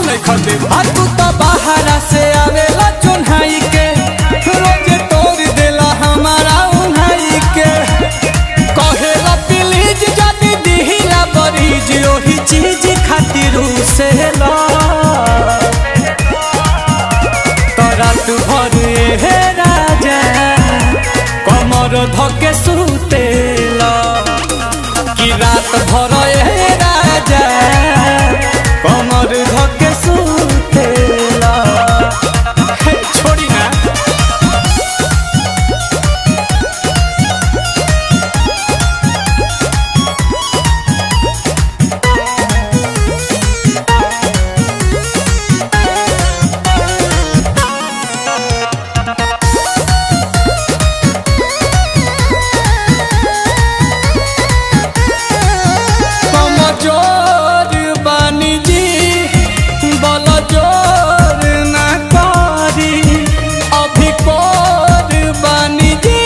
नहीं खते आ तू तो बाहरा से आवेला चुन्हाई के रोज तोड़ देला हमारा उन्हाई के कहेला प्लीज जदी दिहिला बरीज ओही चीज खातिर से ला तोरा तू भर हे राजा कमर धके सुतेला कि रात भर हे राजा कमर धके सुतेला हे, छोड़ी ना कमजोर बानी जी बल जोर ना करी अभी कोर बानी जी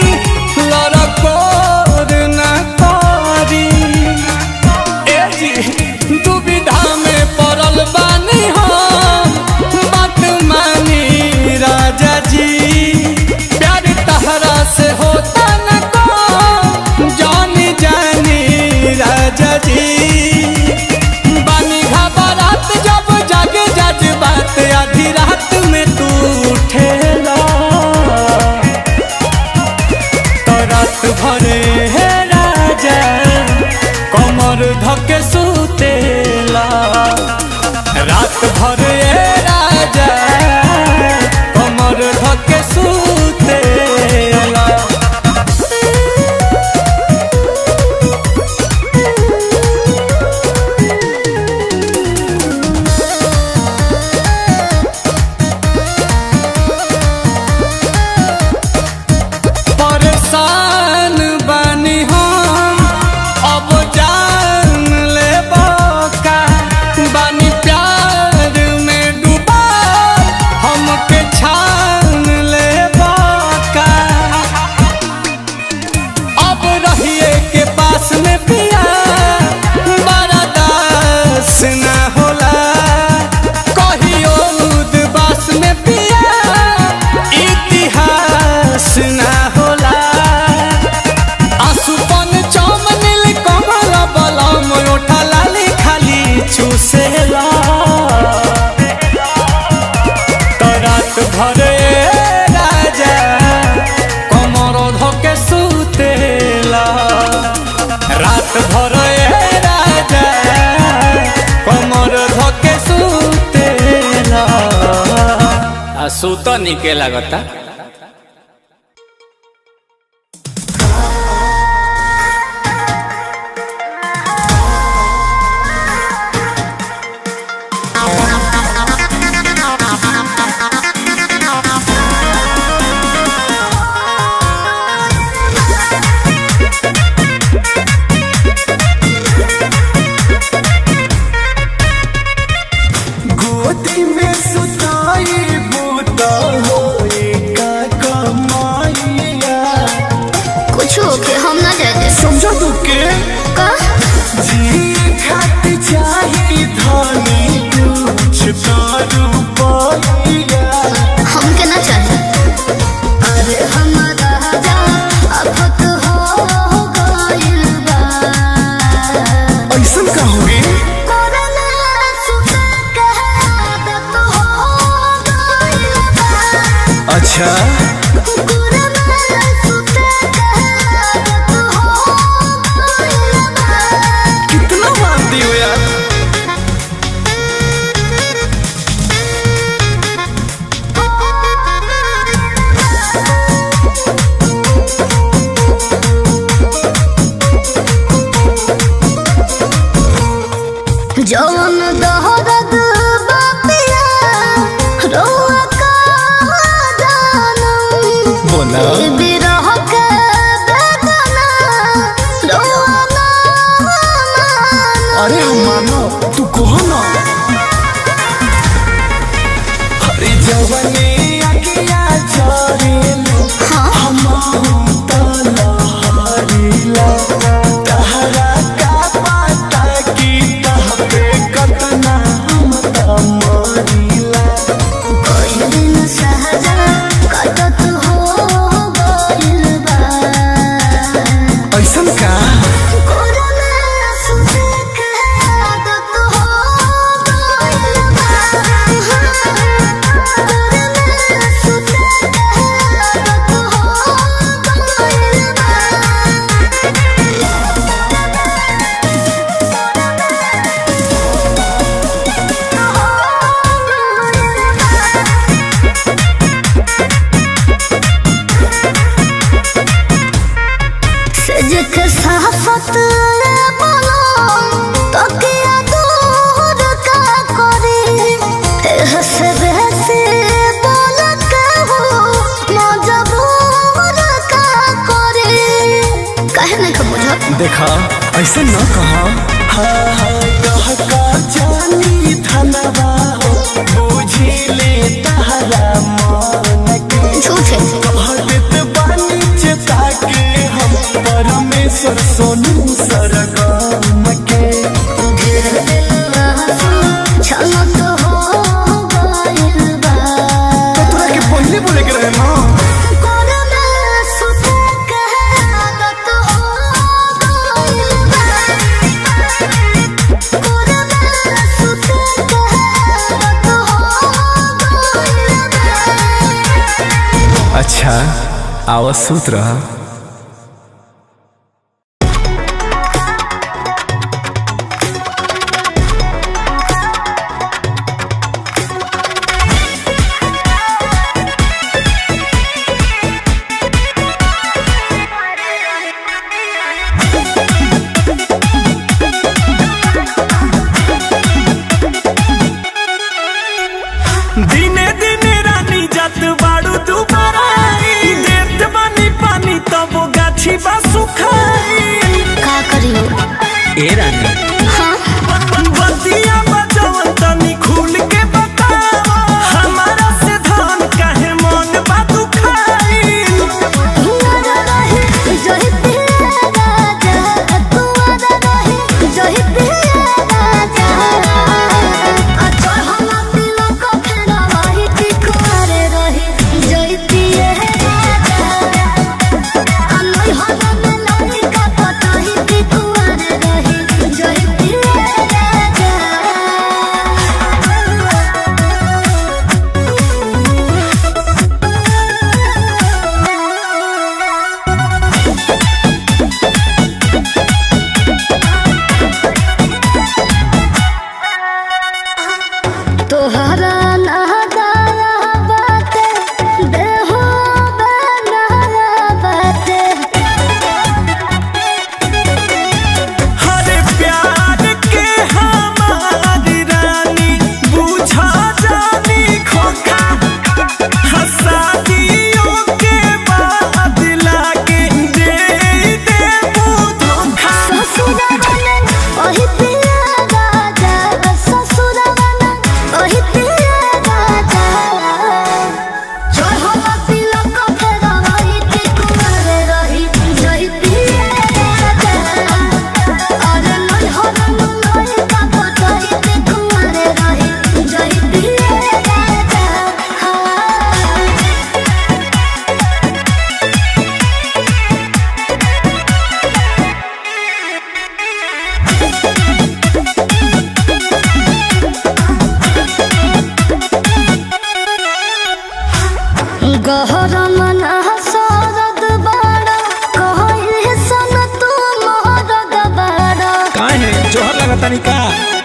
लड़कोर ना करी ए जी दुविधा में पड़ल बानी हम बात मानी राजा जी प्यार तहरा से होता न को जानी जानी राजा जी बानी घबरात जब जागे जज बात आधी रात में तू उठेला तो रात भरे हे राजा कमर धके सुतेला रात भरे हे राजा कमर धके सुतेला परेशान बानी हम अब जान ले का बानी प्यार में डूबा हमके छान ले का अब रहिए के पास में पिया बड़ा दास ना होला कहियो उदबास में पिया इतिहास ना होला आसुपन चम नील कमल बलम ओठा लाली खाली चूसेला तो रात भरे राजा कमर धके सुतेला रात भरे राजा कमर धके सुतेला आ सुत निके लागता गोदी में सुताई बूता होए का कमाइया कुछ होके हम ना जाते समझा तू के का जी खात चाही धानी कुछ दारू पाइया हमके ना चाहिए अरे हमारा राजा अब तो हो गइल बा ऐसन का होगे कोरोना सुता के आदत हो गइल बा अच्छा कोरोना सुता के आदत हो गइल बा कितना मानती हो यार जौन दहरद बापिया रोआ का जानम बोला बिरह के बेदना रोआ ना मानम अरे हम मानो तू कहो ना अरे जवनी अकिया चोरेलो हम तलहरीला तहरा का पता की तह पे कतना हम तम साथ बोलो तो किया दूर का करे हंसे बहसे बोल के हो मजबूर का करे कहे नहीं का बुझत देखा ऐसे न कहा हाँ हाँ कह का जानी धनवा हो बुझी ले तहरा मन के झूठ है कह देत बानी चेता के हम परमेश्वर सोनू सरगम के छलो तो हो गइल बा तोरा के पहले बोले के रहे ना कोरोना सुते के आदत हो गइल बा कोरोना सुते के आदत हो गइल बा अच्छा आवाज सूत रहा दिने दिने रानी जात बाड़ू दुबारा आई। देत बानी पानी तब गाछी बा सुखाई का करियो ए रानी हाँ बतिया बजवन तनी खुल के बतावा हमारा से धान काहे मन बा दुखाई हुआरा रहे जोहि पिया राजा हुआरा रहे जोहि पिया राजा अच्छा हम दिल को फेरा वही तिकुआरे रहे जोहि पिया राजा अनोई हम में लाली का पता ही तिकुआरे रहे जोहि पिया राजा तोहरा नहदाया बाटे देहो बनाया बाटे हरे प्यार के हमारी रानी बुझा जानी खोखा हसादियों के बाद लागे दे दे धोखा ससुरवने ओहि पिया राजा ससुरवने ओहि पिया राजा चढ़ल तिलक फेरा वही तिकुआरे रही जहि पिया राजा अरे नई हरन नई का पतही तिकुआरे रही जहि पिया राजा हाँ गहर मन सरद बाड़ा कहल सन तू मोहरद बाड़ा काहे जोहर लगा तनी का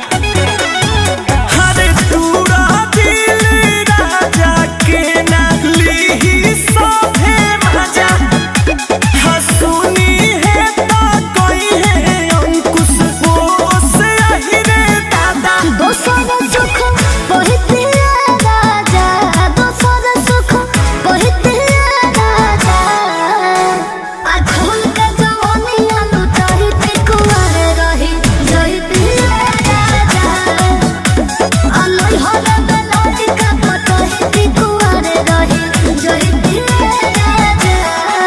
हरे तूरा दिल राजा के ना लीही सभे मजा हसुनी है तो कोई है अंकुश बोस अहिरे दादा दोसर सुख पहितिया राजा दोसर सुख पहितिया राजा आ खोल के जवानिया लुटाही तिकुआरे रही जही पिया राजा आ नई हर बेलाली का पतही तिकुआरे रही जही पिया राजा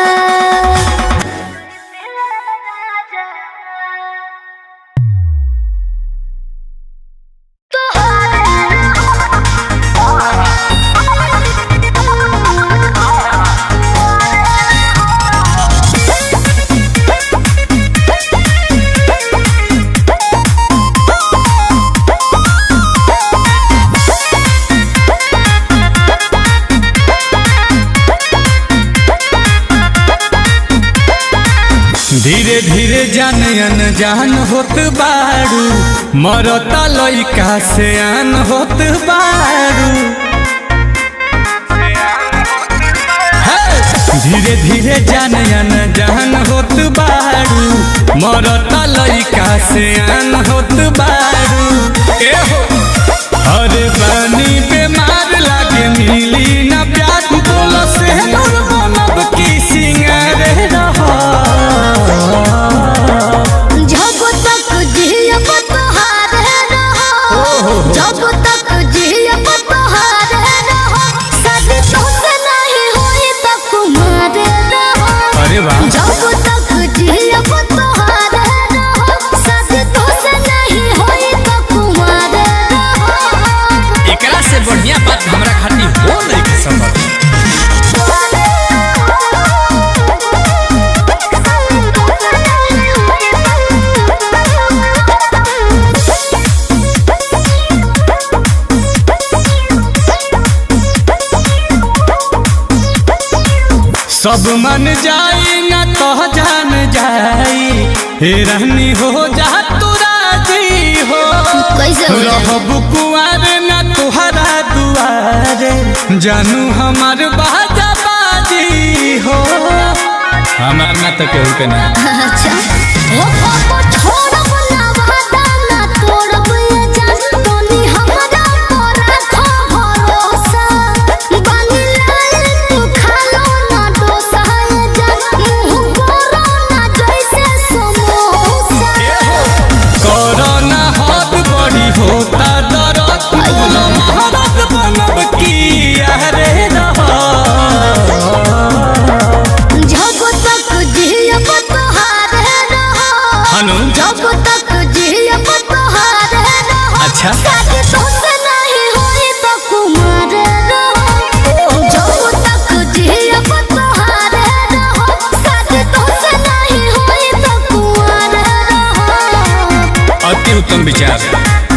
धीरे धीरे जान अनजान होत बारू मरता लइका से आन होत बारू हे! धीरे धीरे जान अन जान होत बारू मरता लइका से आन होत बारू ए हो अरे बानी बेमार लागे मिली ना प्यार बोलो से नूर बनब की सिंगार रहा जब तक जियब तोहारे रहो जब तक जियब तोहारे रहो शादी तोसे नहीं होई त कुमार रहो अरे वाह जब तक जियब तोहारे रहो शादी तोसे नहीं होई त कुमार रहो एकरा से बढ़िया बात हमरा खातिर हो नहीं के संभव सब मन जाई ना तो जान जाई हे रहनी हो जा तू राजी हो कैसे हो जाए? रहब कुआर ना तुहरा दुआरे जानू हमार बाजा बाजी हो हमार ना तो केहू के ना अच्छा ओ पापा छोड़ब ना वादा ना तोड़ब ये जान तोनी हमरा पर रखो भरोसा बानी लाल तू खा लो ना डोसा ये जान मुंह करो ना जैसे समोसा कोरोना हाथ बड़ी होता दरद बोलो महारत बनब की अरे रहा जब तक जियब तोहारे रहो हनु जब तक जियब तोहारे रहो अच्छा शादी तोसे नहीं होई त कुमार रहो जब तक जियब तोहारे रहो शादी तोसे नहीं होई त कुमार रहो अति उत्तम विचार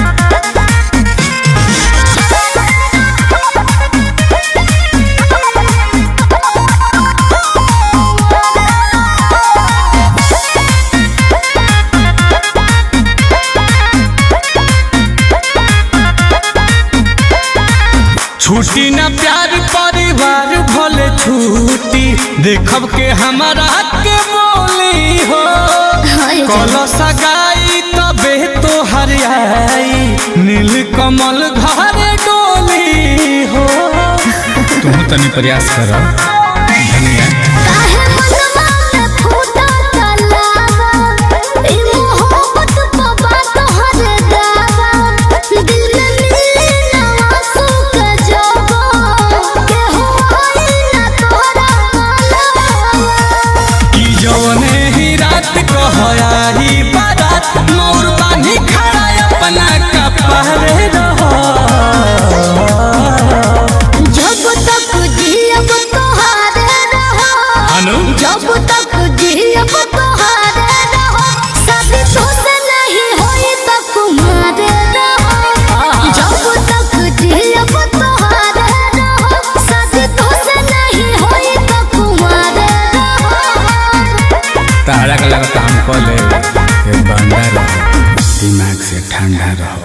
छुट्टी न प्यार परिवार भले छुट्टी देखब के हमारा के बोली हो हाय कल सगाई तबे तो हरियाई नील कमल घर डोली हो तुम तनी प्रयास करो धनिया काहे मनवा में फूटा तलावा ई मोहब्बत बाबा तोहरे दावा दिल में मिली ना आंसू के जवा के होई ना तोरा मालवा कि जौने ही रात कहयाही बारात मोर बानी खड़ा अपना कपड़े रहो जब तक जियब तोहारे रहो हनु जब तक जियब तोहारे रहो शादी तोसे नहीं होई त कुमार रहो जब तक जियब तोहारे रहो शादी तोसे नहीं होई त कुमार रहो तारा का लगता हम कॉल ये बंदा रहो दिमाग से ठंडा रहो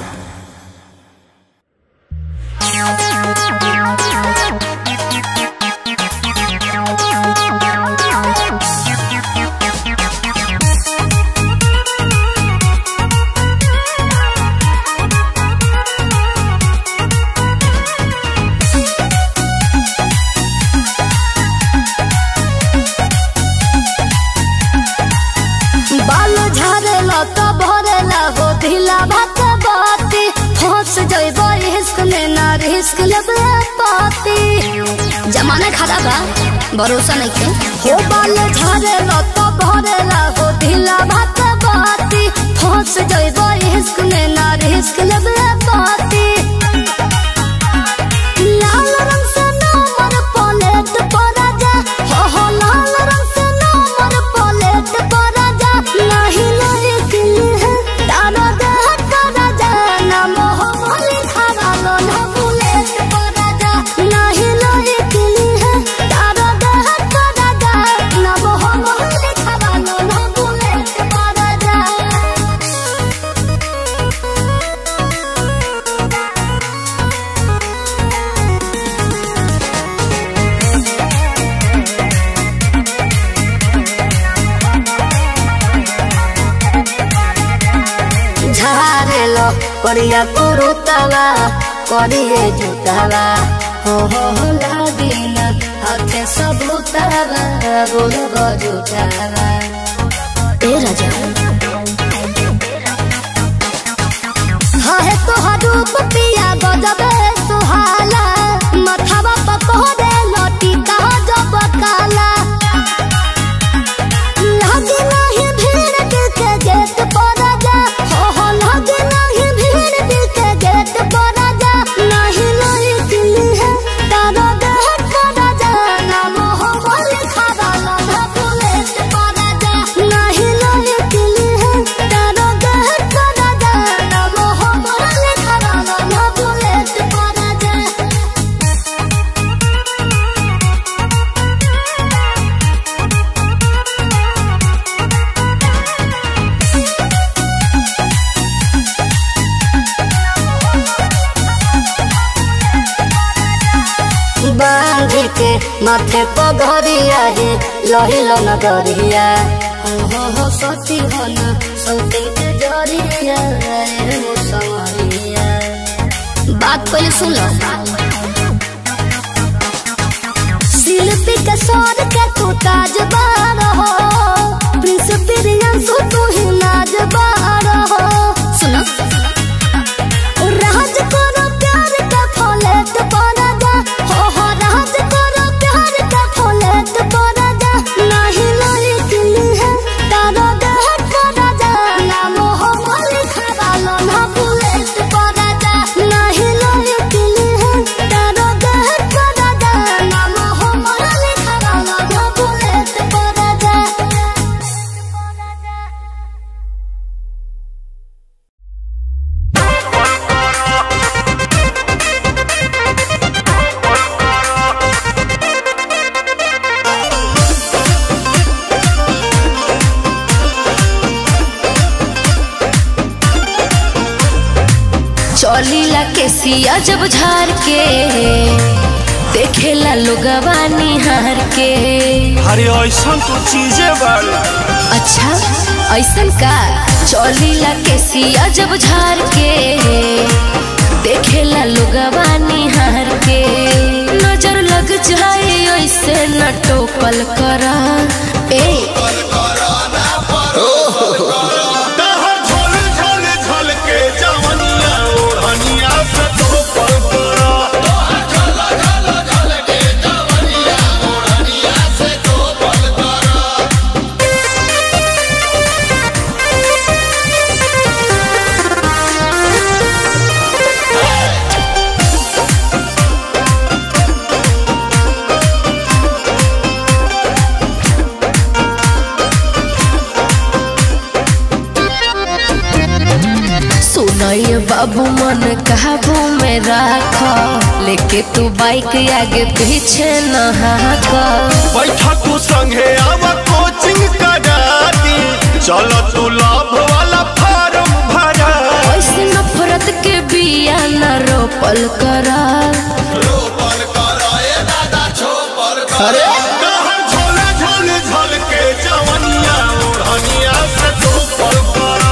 बाल झाड़ेला तो भरेला हो ढीला भात बाती फंस जइब रिस्क में ना रिस्क लेबे पाती जमाना खराब बा भरोसा नहीं के हो बाल झाड़ेला तो भरेला हो ढीला भात बाती फंस जइब रिस्क में ना रिस्क लेबे पाती लाल रंग से नंबर प्लेट पर राजा हो हो लाल रंग से नंबर प्लेट पर राजा नहीं नहीं किल है तारो देह का राजा नाम हो लिखा वालो ना बुलेट पर राजा नहीं नहीं किल है तारो देह का राजा नाम हो लिखा वालो ना बुलेट पर राजा पेलो करिया कुरुतवा करिए जुतवा हो हो हो लागिन हाथे सबूतवा बोलबो जुतवा ए राजा हाँ है तोहार रूप पिया गजबे सुहाला मथवा पकोड़े लटी का जब काला लगे नहीं भीड़ दिल के गेट पर जा हो हो लगे नहीं भीड़ दिल के गेट पर जा नहीं नहीं दिल है तारो देह कर जा नाम हो बोल खड़ा लधा बुलेट पर जा नहीं नहीं दिल है तारो देह कर जा नाम हो बोल खड़ा लधा बुलेट पर जा बांध के माथे पगरिया रे लहिलो नगरिया हो हो हो सती हो न सौते के जरिया रे मुसवरिया बात पहले सुन लो शिल्पी के सौर के तू ताजबार हो प्रिंस प्रियंसु तू ही नाजबार हो सुनो राज करो प्यार का फलेट पड़ा जा हो हो राज करो प्यार का फलेट पड़ा जा नहीं नहीं दिल है तारो देह पड़ा जा नाम हो बोली खड़ा लो ना बुलेट पड़ा जा नहीं नहीं दिल है तारो देह पड़ा जा नाम हो बोली खड़ा लो ना बुलेट पड़ा जा चौलीला के सिया जब झार के देखेला लोगवा निहार के अरे ऐसा तो चीजें बाड़ी अच्छा ऐसन का चौलीला के सिया जब झार के देखेला लोगवा निहार के नजर लग जाए ऐसे न टोकल करा ए दहर झोल झोल झोल के जवनिया ओढ़निया से तो पर पड़ा सुनय बाबू मन काबू में राख लेके तू बाइक आगे पीछे न हाक बैठा तू संगे आवा कोचिंग करा दी चलो तू लाभ वाला फार्म भरा ऐसे नफरत के बिया न रोपल करा दहर झोल झोल झोल के जवनिया ओढ़निया से तो पर पड़ा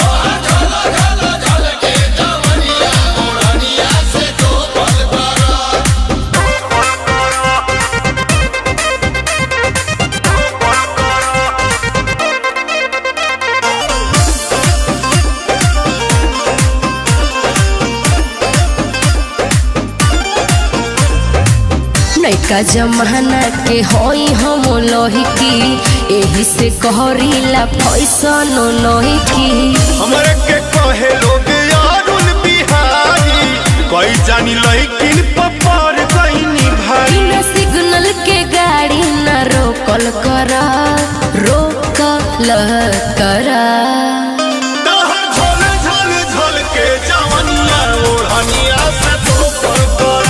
नैका जमाना के होई हम लोही की एही से कहरीला फैसन लोही की हमरे के कहे लोग यारुल बिहारी कोई जानी लइकिन पपार गईनी भाई बिना सिग्नल के गाड़ी न रोकल करा रोकल करा दहर झोल झोल झोल के जवनिया ओढ़निया से तो पर पड़ा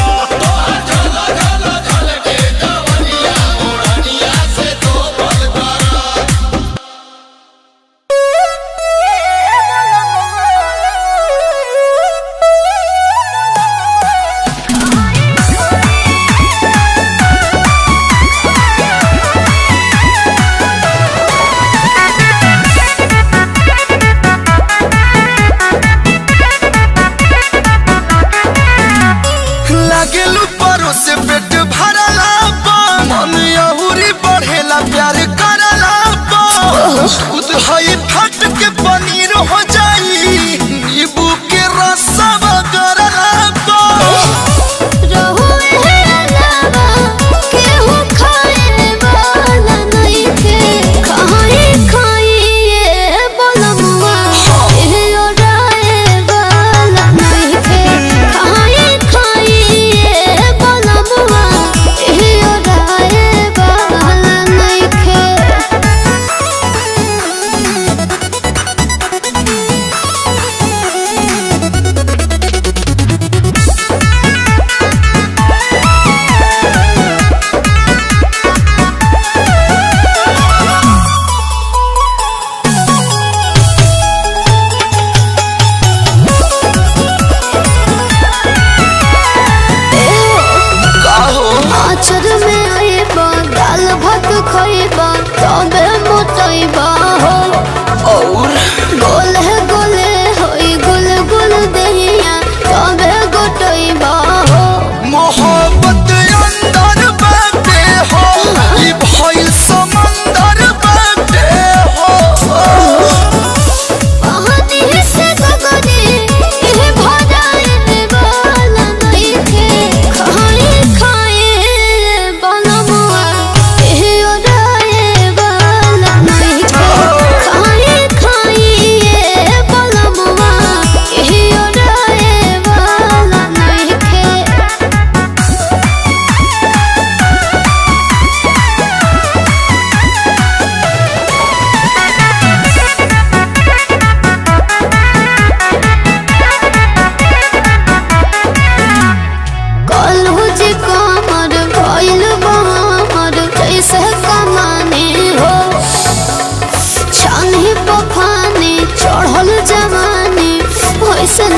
Thank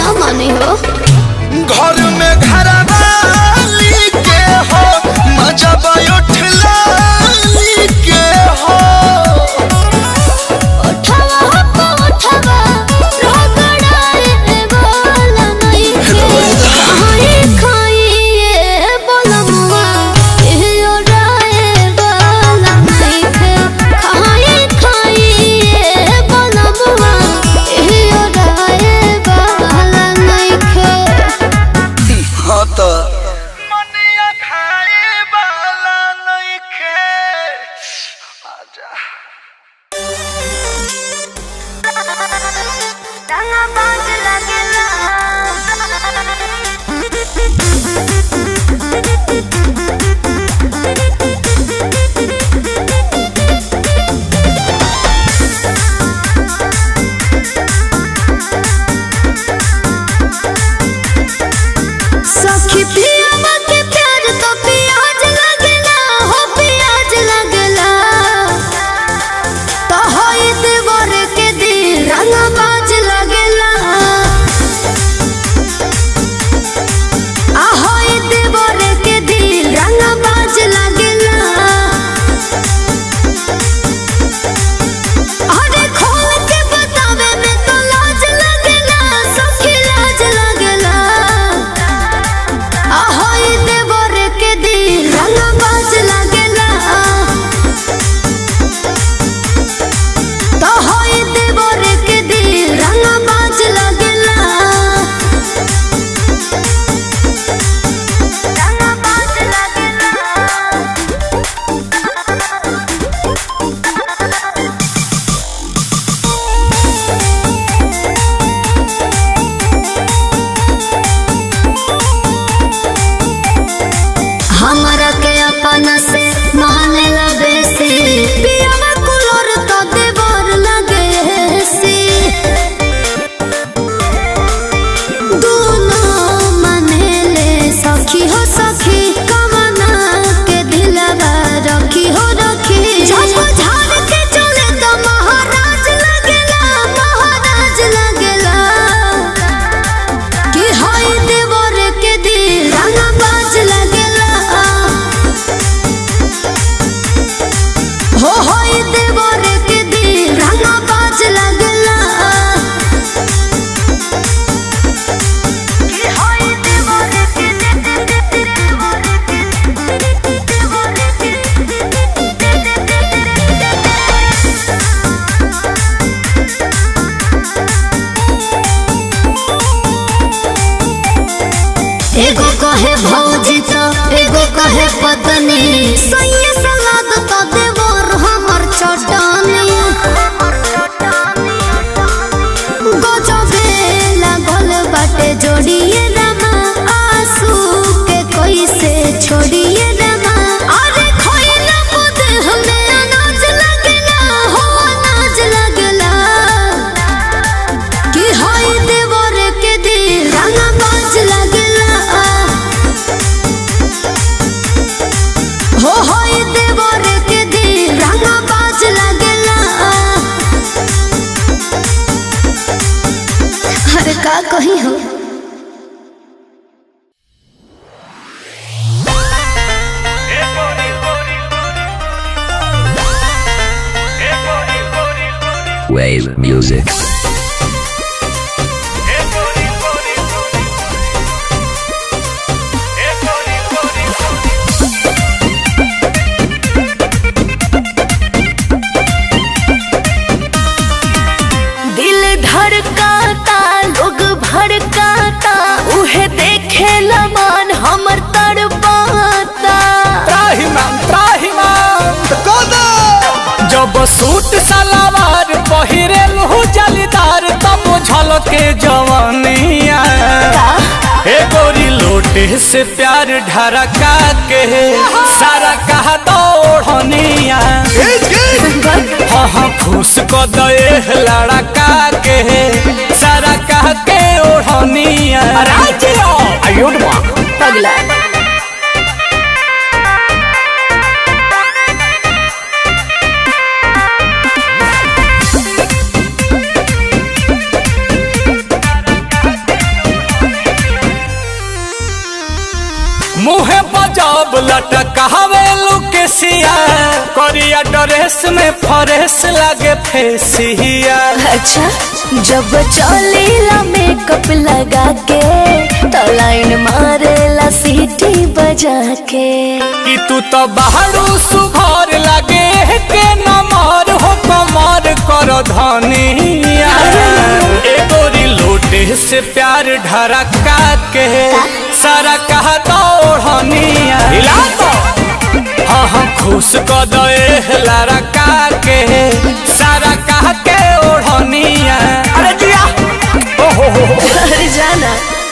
ना माने हो घर में घरवाली के हो मजा उठलाली के हो उठवा हो उठवा रगड़ाए वाला नहीं के खाई खाई ये बोलमुआ ये ओराए वाला नहीं के खाई खाई ये बोलमुआ ये ओराए वाला नहीं के हाँ तो मनिया खाए वाला नहीं खे आजा रंगा बाज लगेला सखी पियावा के प्यार तो प्याज लगेला हो प्याज लगेला तो होई देवर के दिल रंगा बाज लगेला आ होई देवर के दिल रंगा बाज लगेला अरे खोल के बतावे में तो लाज लगेला सखी लाज लगेला ahoy देवर के दिल रंग बाज लगेला तो होय देवर के दिल रंग बाज लगेला रंग बाज लगेला हमरा के अपना से माने लगे से पियावा कुलोर तो देवर लगे से दोनों माने ले सखी हो सखी कमना के दिलवा रखी हो रखी झप झाड़ के चले तो महाराज लगेला महाराज लगेला कि हाय देवर के दिल रंगा बाज लगेला हो हाय देवर के दिल रंगा बाज लगेला कि हाय देवर के एगो कहे भौजी तो एगो कहे पत्नी सैया सलाद तो देवर हमर चटनी गजबे लागल बाटे जोड़िए रमा आंसू के कैसे छोड़िए रमा अरे खोइला खुद हमें अनाज लगेला हो अनाज लगेला कि हाय देवर के दिल रंगा बाज लगेला हो हाय देवर के दिल रंगा बाज लगेला अरे का कही हो Wave music. दिल धड़काता लोग भड़काता उहे देखे लमान हमर तड़पाता त्राहिमाम त्राहिमाम जब सूट सलवार पहिरेल हो जलीदार तब झलके जवानिया हे गोरी लोटे से प्यार ढरका के सारा कहा दौड़निया हाँ हाँ खुश को दे लड़का के सारा कह के ओढ़निया राज्य आयुर्मा पगला जब लटकावे लुकेसिया करिया ड्रेस में फरेस लगे फेसिया अच्छा जब चलेला मेकअप लगा के तो लाइन मारेला सीटी बजा के कि तू तो बाहरू सुघर लगे के नमर हो कमर कर धनिया ए गोरी लोटे से प्यार ढरका के सारा कहा दौड़निया हिला तो हाँ हाँ खुश क दे लारा का के सारा कहा के ओढ़निया अरे जिया ओहो हो हो अरे जाना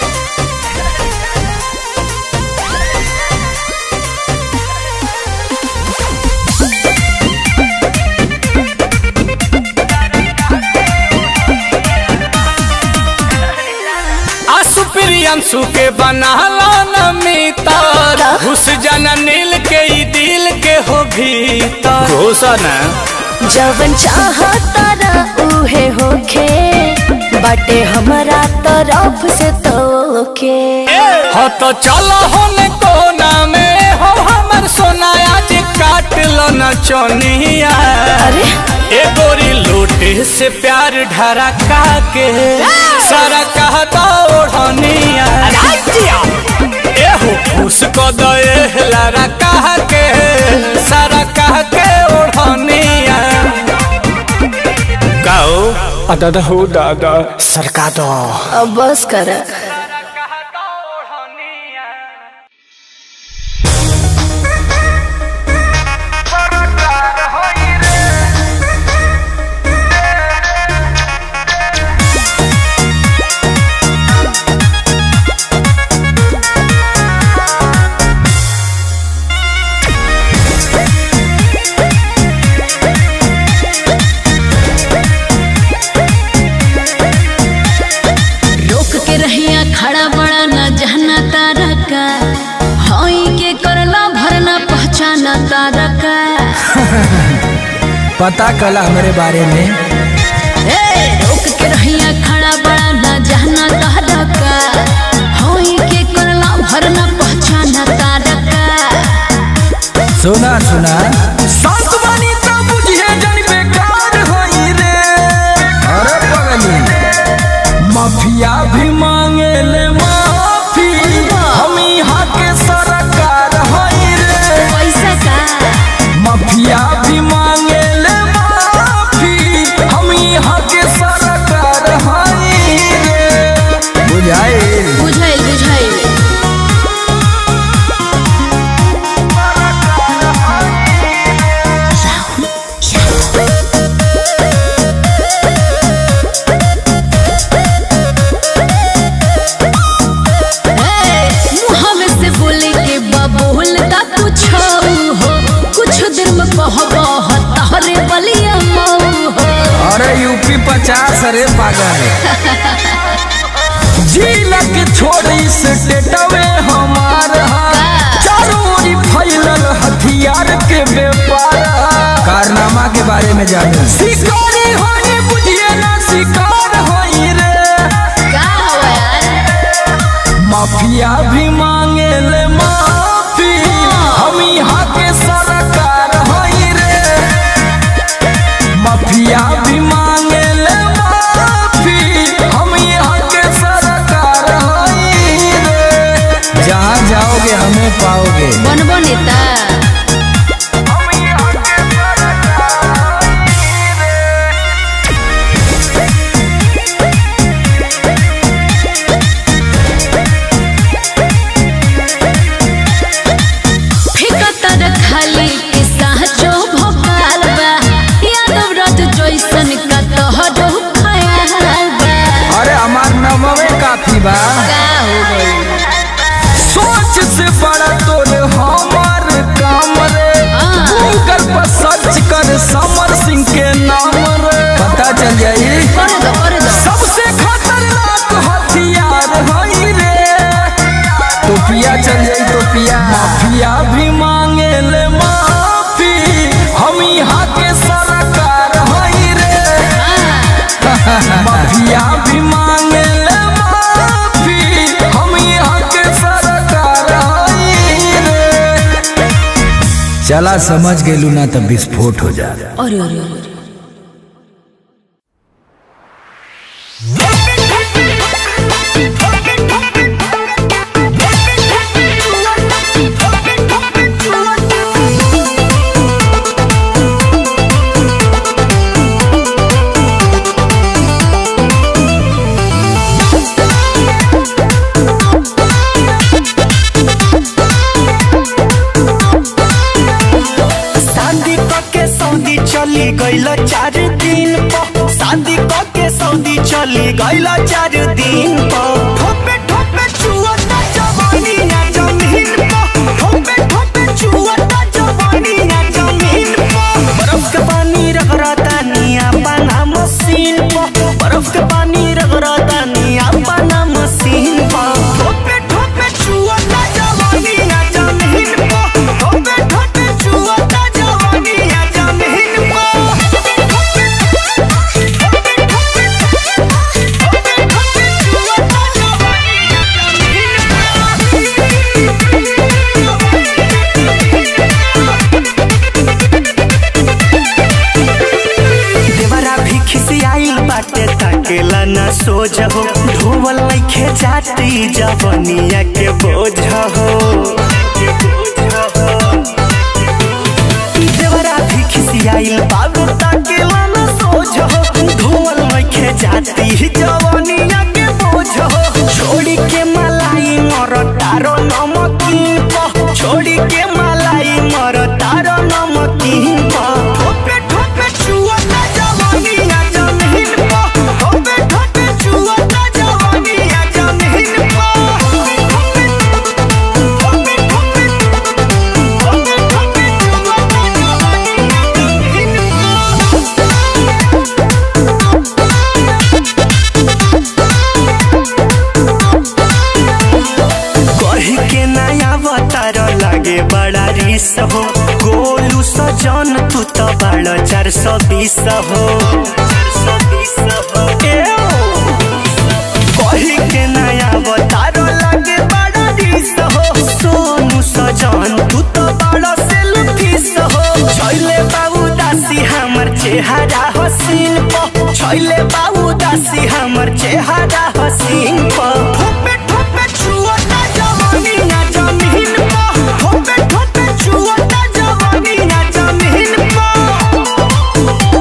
आसु प्रियंसु के बनाला नमितर घुस जाना नील के ई दिल के हो भीतर घोषणा जवन चाहतारा उहे होखे बाटे हमरा तरफ से तोके हो तो चलो होने कोना में हो हमर सोना आज काट लो न चोनिया अरे ए गोरी लोटे से प्यार ढरका के सारा कहता ओढ़निया ए हो खुश को दे लारा कह के सारा कह के ओढ़निया गाओ दादा हो दादा सरका दो अब बस कर रोक के रहिया खड़ा बड़ा न जहना तारा का हई के करला भरना पहचाना तारा का पता कला हमारे बारे में ए रोक के रहिया खड़ा बड़ा न जहना तारा का हई के करला भरना पहचाना तारा का सुना सुना शांत बानी त बुझिए जन बेकार होई रे अरे पगली माफिया भी मांगे ले माफी हम यहाँ के सरकार होई रे पैसा का माफिया भी मांगे ले माफी हम यहाँ के सरकार होई रे बुझाए बुझाइल बुझाइल मुहवे से बोले के बबूल का कुछ हो कुछ देर में कहबो तहरे बलिया मऊ हो अरे यूपी पचास अरे पागल जिला के छोड़ी से टेटवे हमार हा। चारों ओरी फैलल हथियार के व्यापार हा। कारनामा के बारे में जाने शिकारी होई बुझिए ना शिकार होई रे का हो यार माफिया भी मांगे ले माफी हम यहाँ के सरकार होई रे माफिया भी मांगे ले माफी हम यहाँ के सरकार होई रे जहाँ जाओगे हमें पाओगे बनबो नेता हम यहाँ के सरकार होई रे फिकतर खाली के साचो भोकाल बा यादव रथ जैसन का तोहरो खयाल बा अरे हमार नमवे काफी बा का हो गइल सोच से बड़ा तोर हमार काम रे हाँ। गूगल पर सर्च कर समर सिंह के नाम रे पता चल जाई कर दो कर दो सबसे खतरनाक हथियार हई रे टोपिया चल जाई टोपिया माफिया भी मांगे ले माफी हम यहाँ के सरकार हई रे माफिया भी मांगे ले माफी हम यहाँ के सरकार हई चला समझ गेलू ना तब विस्फोट हो जा अरे अरे अरे अरे। शादी के सऊदी चली गईल चार दिन पर शादी के सऊदी चली गईल चार दिन पर ठोपे ठोपे चुअता जवानी ना जमीन पर ठोपे ठोपे चुअता जवानी ना जमीन पर बर्फ के पानी रगड़ता निया पाना मशीन पर बर्फ के पानी रगड़ता निया पाना मशीन पर ठोपे ठोपे चुअता जवानी ना जमीन पर ठोपे ठोपे चुअता जवानी ना जमीन देवरा भी खिसियाइल बाटे ताकेला ना सोझ हो ढोवल लइखे जाती जवनिया के बोझ हो देवरा भी खिसियाइल बाबू ताकेला ना सोझ हो ढोवल लइखे जाती जवनिया के बोझ हो छोड़ी के मलाई मर तारो नमकीन प छोड़ी के मलाई मर तारो नमकीन प ठोपे ठोपे चुअता जवानी ना जमीन प ठोपे ठोपे चुअता जवानी ना जमीन प ठोपे ठोपे ठोपे ठोपे ठोपे चुअता जवानी ना जमीन कही के नया अवतार लागे बड़ा रिस हो गोलू सजन तू तो बड़ा चार सौ बीस हो ए ओ, कही के नया अवतार लागे बड़ा रिस हो सोनू सजन तू तो बड़ा सेल्फिस हो छैले बाबू दासी हमर चेहरा हसीन प छैले बाबू दासी हमर चेहरा हसीन प ठोपे ठोपे छुअता जवानी ना जमीन प ठोपे ठोपे छुअता जवानी ना जमीन प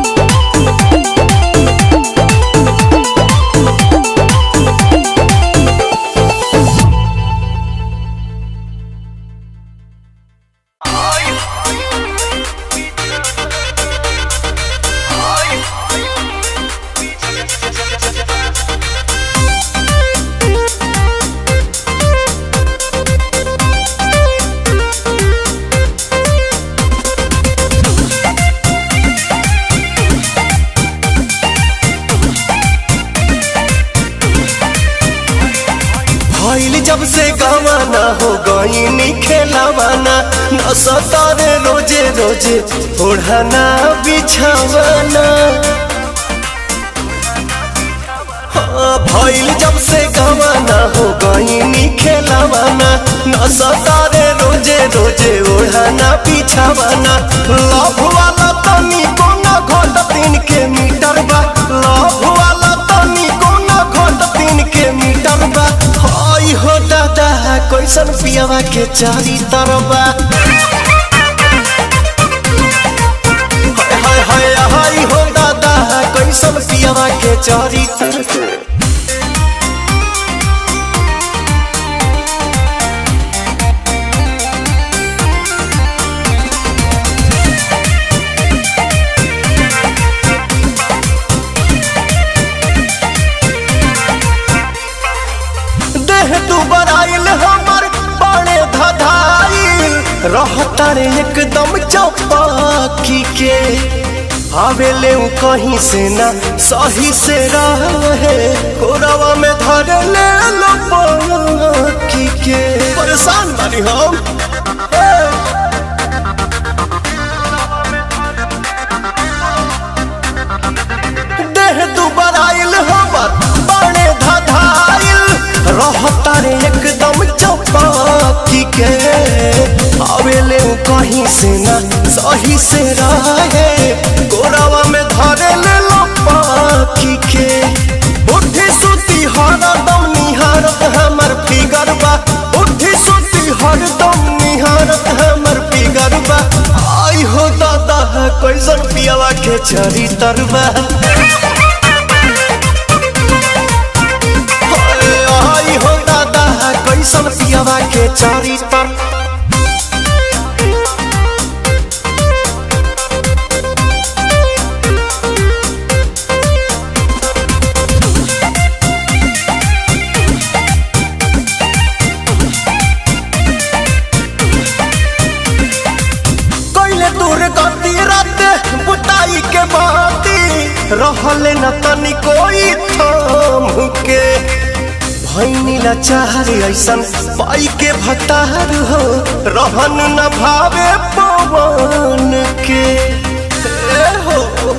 भइल जब से गवाना हो गईनी खेलावाना न सतारे रोजे रोजे ओढ़ाना बिछावाना हाँ, भइल जब से गवाना हो गईनी खेलावाना न सतारे रोजे रोजे ओढ़ाना बिछावाना लव वाला तनी कोना घोट तीन के मीटर बा लव वाला तनी कोना घोट तीन के मीटर बा हई हो दादा कैसन पियावा के चारी तरबा हाय हाय हाय हाय हो दादा कैसन पियावा के चारी तरबा देह तू बराइल हमर बड़े धधाइल रहता रे एकदम चौपाकी के आवेले उ कहीं से ना सही से रहे कोरावा में धर ले लो पाकी के परेशान बानी हम ए! देह दुबराइल हमर बड़े धधाइल रहता रे एकदम चौपाकी के आवेले उ कहीं कहीं से ना सही से रहे गोरावा में धरे ले लो पाखी के बुढ़ी सुती हरदम निहारत हमर फिगर बा बुढ़ी सुती हरदम निहारत हमर फिगर बा आई हो दादा कैसन पियावा के चरी तरबा आई हो दादा कैसन पियावा के चरी तर कैले दूर गति रात बुताई के बाती रहले न तनी कोई थाम के भैनी लाचार ऐसन पाई के भतार हो रहन न भावे पवन के ए हो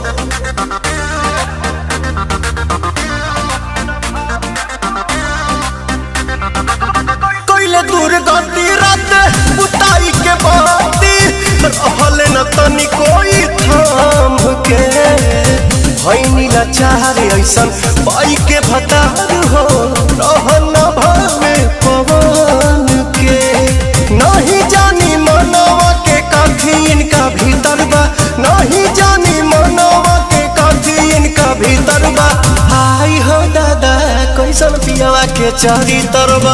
कैले दूर गति रात बुताई के बाती रहले न तनी कोई थाम के भैनी लाचार ऐसन पाई के भतार हो रहन न भावे पवन के नहीं जानी मनवा के काठी इनका भीतर बा नहीं जानी मनवा के काठी इनका भीतर बा आई हो दादा कैसन पियावा के चारी तरबा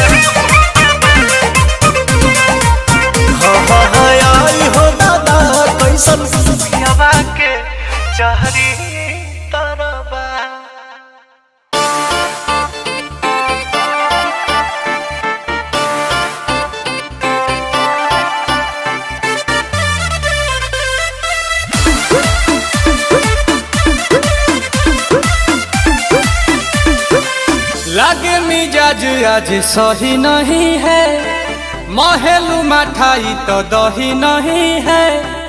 हाँ हाँ हाँ आई हो दादा कैसन पियावा के चारी तरबा लागे मिजाज आज सही नहीं है महलू मठाई तो दही नहीं है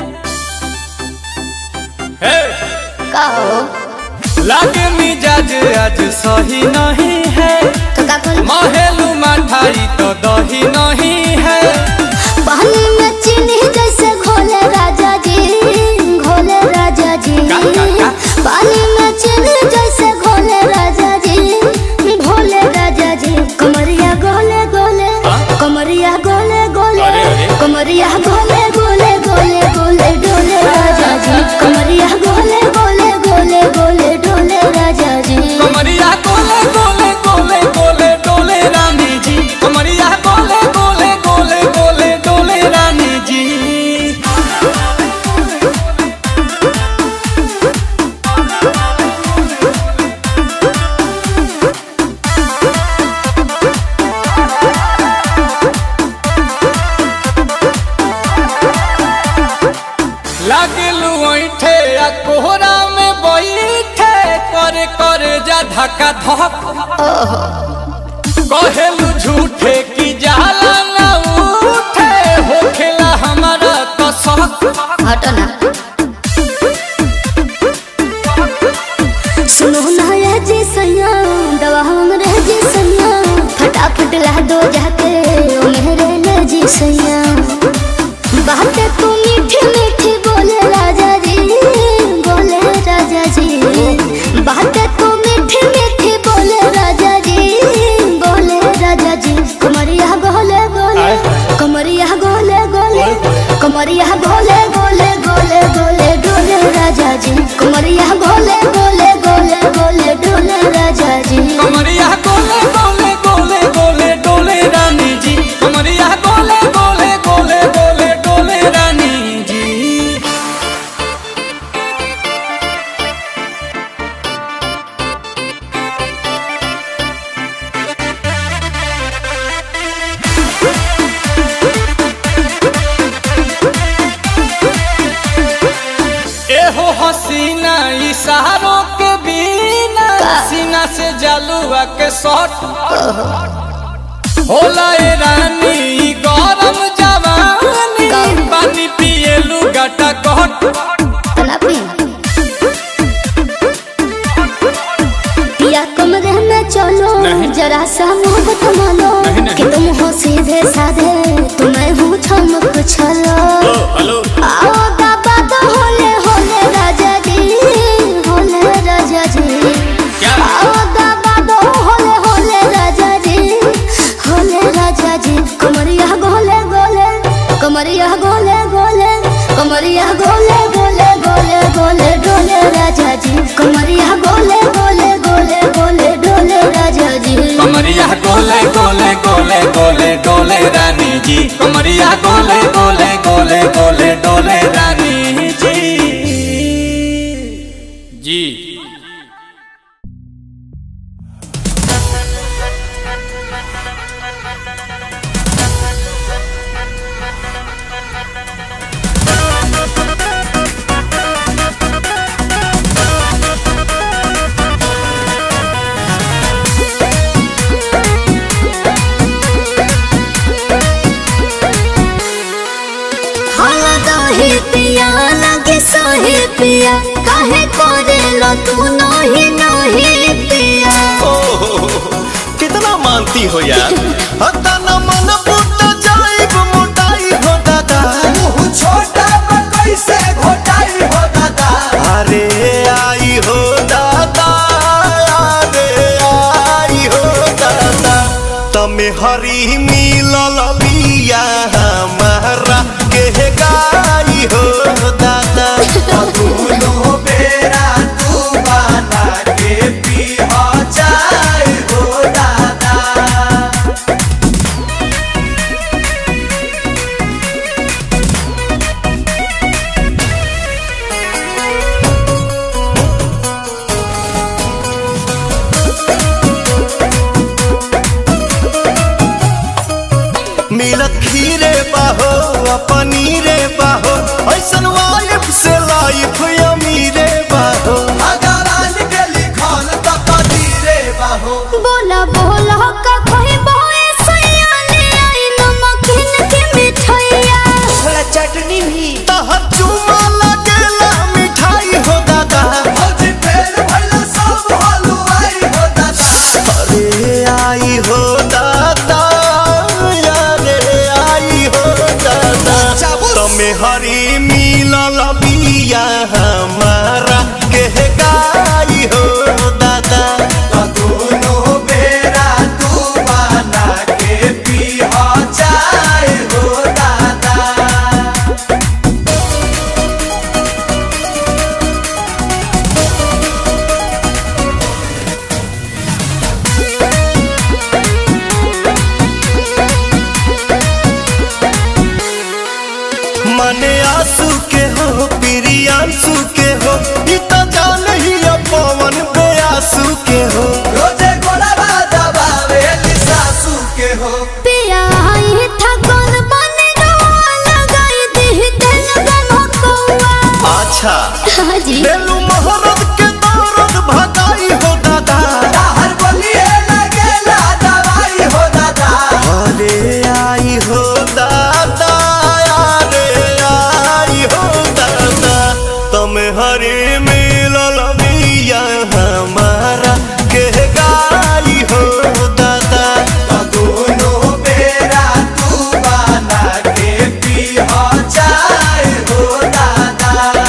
हे! का हो लागे मिजाज आज सही नहीं है तो का करी महलू मठाई तो दही नहीं है पानी में चीनी जैसे घोले राजा जी घोले राजा जी का, का, का? पानी में चीनी जैसे घोले राजा जी घोले राजा जी कमरिया गोले गोले कमरिया गोले गोले अरे, अरे। कमरिया गोले गोले गोले गोले डोले राजा जी कमरिया गोले गोले गोले गोले डोले राजा जी कमरिया गोले गोले गोले गोले डोले रानी जी कमरिया गोले गोले गोले गोले डोले रानी जी लागलू ऐठे आ कोहरा में बैठे करे करे जा धक्का धक कहेलू झूठे की जाला ना उठे होखेला हमारा तो शक हटो ना सुनो ना ये जी सैया दवा हमरे जी सैया फटाफट ला दो जाके ओ मेरे ले जी सैया बातें तू मीठी मीठी बोले राजा जी बोले राजा जी बातें तू मीठी मीठी बोले राजा जी बोले राजा जी कमरिया गोले गोले कमरिया गोले गोले कमरिया गोले गोले गोले गोले डोले राजा जी कमरिया गोले गोले गोले गोले डोले राजा जी कमरिया गोले गोले गोले गोले डोले रानी जी कमरिया गोले गोले गोले गोले डोले रानी जी एहो हसीना इशारों के बिना सीना से जलुआ के शॉट होला ए रानी ई गरम जवानी पानी पिए लुगाटा कट तना पी पिया कमरे में चलो जरा सा मोहब्बत मानो कि तुम हो सीधे साधे तुम्हें हूँ छमक छलो दहिया गोले गोले गोले गोले डोले रानी जी जी हाला दही पिया लगे सही पिया काहे करे लो तू नहीं नहीं पिया कितना मानती हो यार हता न मन पुट जाइब मोटाई हो दादा छोटा कैसे घोटाई हो दादा अरे आई हो दादा अरे आई हो दादा तमे हरी मिलल बिया हमारा के गाई हो दादा दोनों बेरा तू बना के पी जाए हो दादा मिलत खीरे बाहो आ पनीरे बाहो ऐसन वाइफ से लाइफ अमीरे बाहो अगरान के लिखल त कदीरे बाहो बोला बोला का कोई बोए सैया ले आई नमकीन के मिठाइया थोड़ा चटनी भी तहर चुमा लगेला मिठाई हो दादा भौजी फेर भइला सब हलवाई हो दादा अरे आई हो दादा अरे आई हो दादा तमे हरी मिलल बिया हमारा के गाई हो दादा दोनों बेरा तू बना के पी जाए हो दादा मने आंसू के हो प्रियांशु के हो ई त जान ही पवन बेआसू के हो रोजे गोड़वा दबावे सासू के हो पिया आई था कौन बने रोआ लगाई दी तेल गम कौआ अच्छा हाँ जी बेलू मोहरत के दौरत भगाई हो दादा हर बलिए लगेला दवाई हो दादा अरे आई हो दादा अरे आई हो दादा तुम हरे मिलल बिया हमारा के गाई हो दादा दोनों बेरा तू बना के पी जाए हो दादा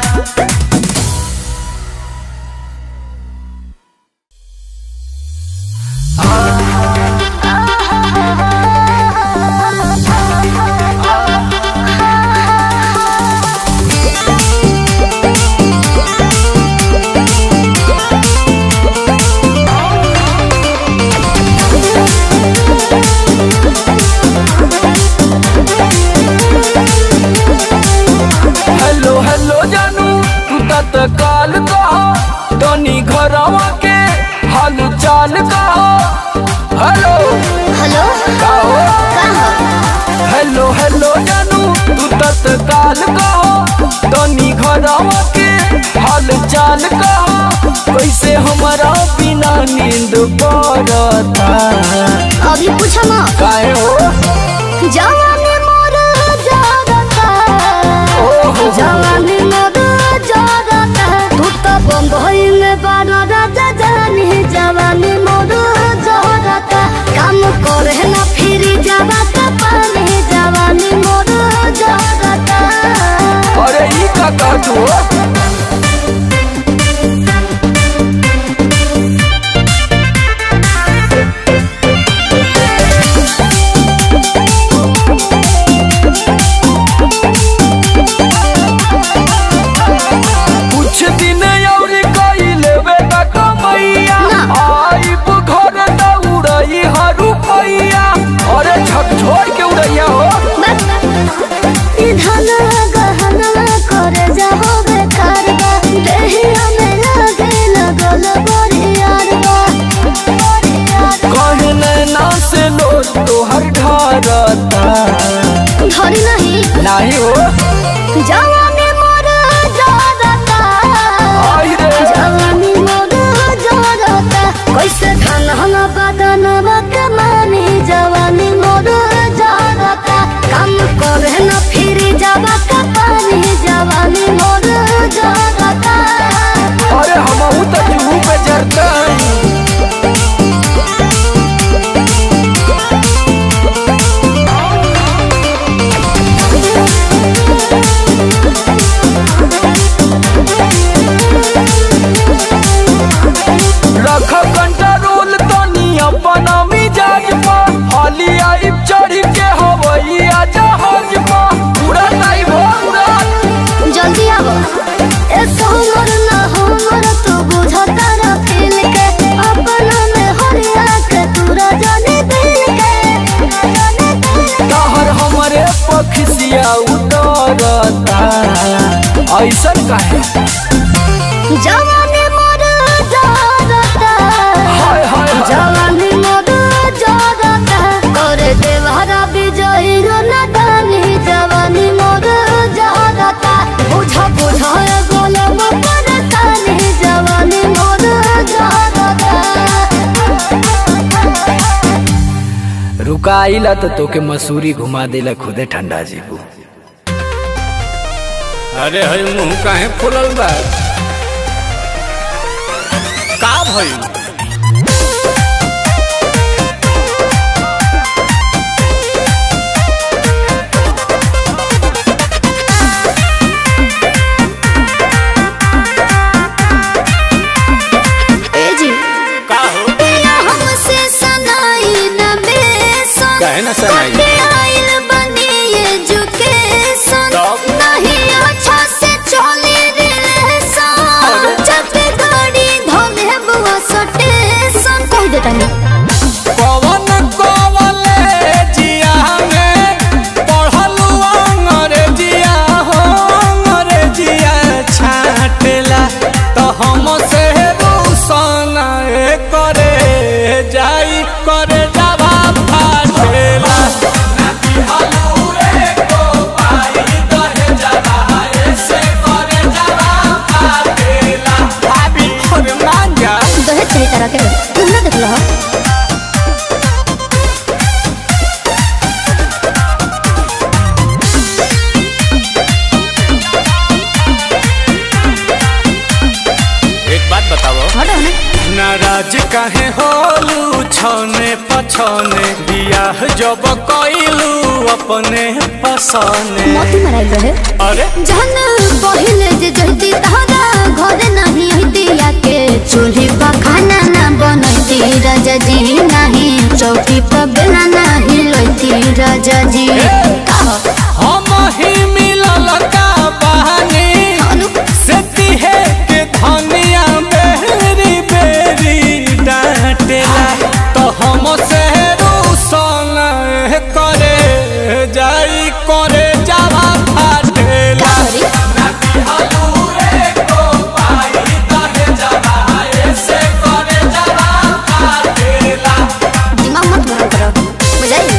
हेलो हेलो जानू तू तत्काल कहो तनी घरवा के हाल चाल कहो हेलो हेलो कहो कहाँ हेलो हेलो जानू तू तत्काल कहो तनी घरवा के हाल चाल कहो कैसे हमारा बिना नींद पड़ता अभी पूछो ना काहे हो जवानी मोर जागता ओहो। जवानी मोर जागता तू तो बम्बई में बारा राजा जानी जवानी मोर जागता काम करे ना फिर जावा पानी जवानी मोर जागता अरे ई का कहतू हो कुछ दिन और कई लेवे त कमैया ना। आइब घर त उड़ई हरू पैया अरे झक छोड़ के उड़ैया हो बस ऐसा काहे जवानी मोर जरता हाय हाय हाय जवानी मोर जरता करे देवहरा विजयी रो नदानी जवानी मोर जरता बुझा बुझा गोलम परतानी जवानी मोर जरता रुका आइला तो तोके मसूरी घुमा देला खुदे ठंडा जीबू अरे हई मुंह काहे फुलल बा का भइल ए जी का हो पिया हमसे सनाई न बेसन काहे ना सनाई? कटे आइल बनी एजुकेशन तब? नहीं अच्छा से चले रिलेशन जब गाड़ी धोले बुआ सटेशन कह देता नहीं कवन कॉलेजिया में पढ़लू अंग्रेजिया हो अंग्रेजिया छाटेला तो हम से रूसन करे जाई करे जावा फाटेला अरे मान जा दहेज सही तरह के तुम ना देख लो एक बात बताओ हटो ना नाराज काहे होलू छने पछने बियाह जब कइलू अपने पसने मोती मराइल रहे अरे जहन पहिले जे जहती तहरा घर नहीं हती के चूल्ही पर खाना ना बनती राजा जी नहीं चौकी पर बेला नहीं लती राजा जी हम ही मिलल का बहानी से तिहे के धनिया बेरी बेरी डांटेला तो हम से रूसन करे जाई करे जावा फाटेला दिमाग मत गरम करो बुझाई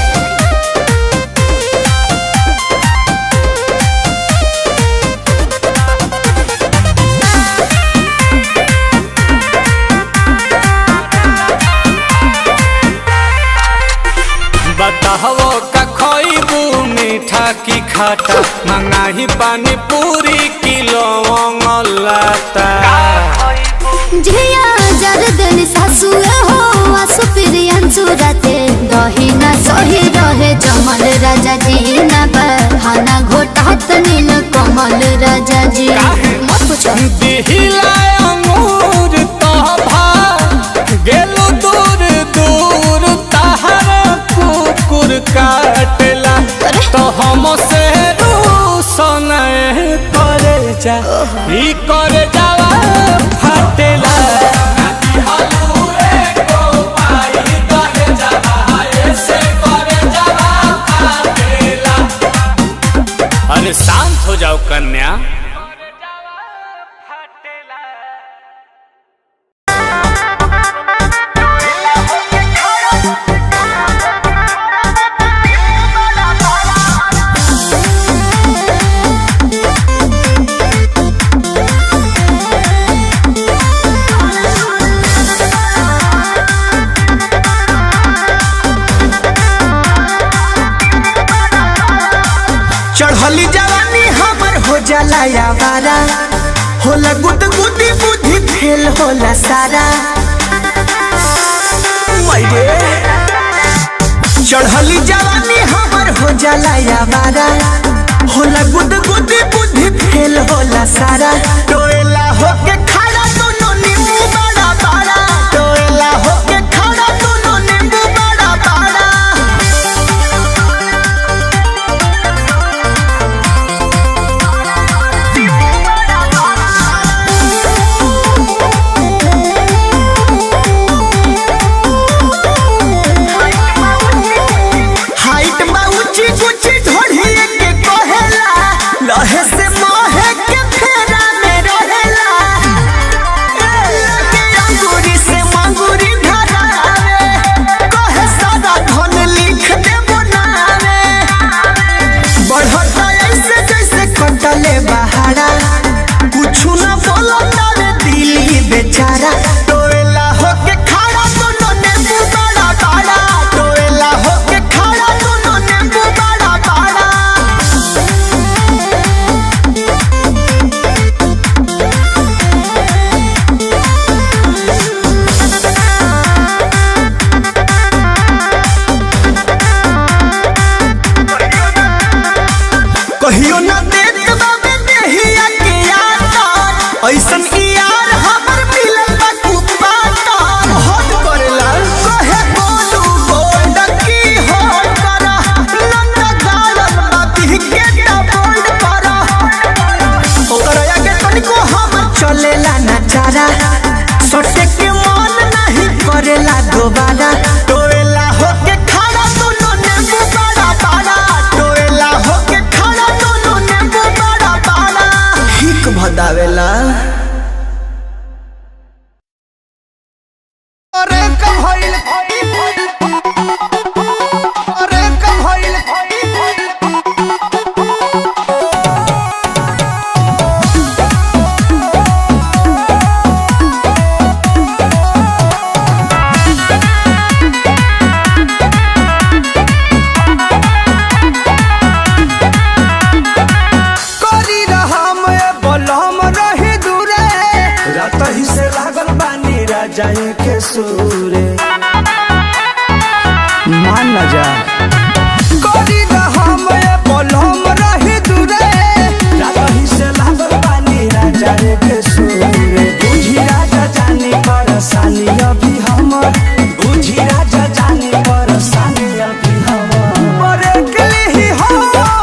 बताहो का खइबू मीठा की खाटा मंगाही पानी पूरी किलो लाता झिया जर देनी सासु हो आसु प्रियन सुरते दही ना सही रहे जमल राजा जी ना बहाना घोटात नील कमल राजा जी मत पूछो दिहिला अंगूर तोभा गेलो दूर दूर तहर कुकुर काटेला अरे। तो हम से रूसन करे जा ई करे जावा फाटेला अरे शांत हो जाओ कन्या चढ़ली जवानी हमर हो जाला यावारा होला गुद गुदी बुद्धि फेल होला सारा मैरे चढ़ली जवानी हमर हो जाला यावारा होला गुद गुदी बुद्धि फेल होला सारा टोएला होके खड़ा दोनों नींबू बड़ा बड़ा टोएला होके खड़ा दोनों नींबू बड़ा बड़ा हाइट बा ऊंची ऊंची ढोढ़ी के कहेला लहे से मोहे के चारा टोएला होके खड़ा दोनों नींबू बड़ा बड़ा टोएला होके खड़ा दोनों नींबू बड़ा बड़ा कहियो न देत बाबे देहिया के यार ऐसन ई यार हमर मिलल बा कुत्ता तार हट करेला कहे बोलू बोल की होल करा नंदा गालन बाती के ता बोल्ड करा ओकरा आगे तनिको हम चलेला ना चारा सोटे के मन नहीं करेला दोबारा टोएला होके खड़ा दोनों नींबू बड़ा बड़ा टोएला होके खड़ा दोनों नींबू बड़ा बड़ा हिक भदावेला अरे कब होइल अरे कब होइल करी रहम ए बलम रही दूरे रात ही से लागल बानी राजा के सूरे मान न जा करी रहम ए बलम रही दूरे रात ही से लागल बानी राजा के सूरे बुझी राजा जाने परेशानी अभी हमर बुझी राजा जाने परेशानी अभी हमर मरे के लिए हो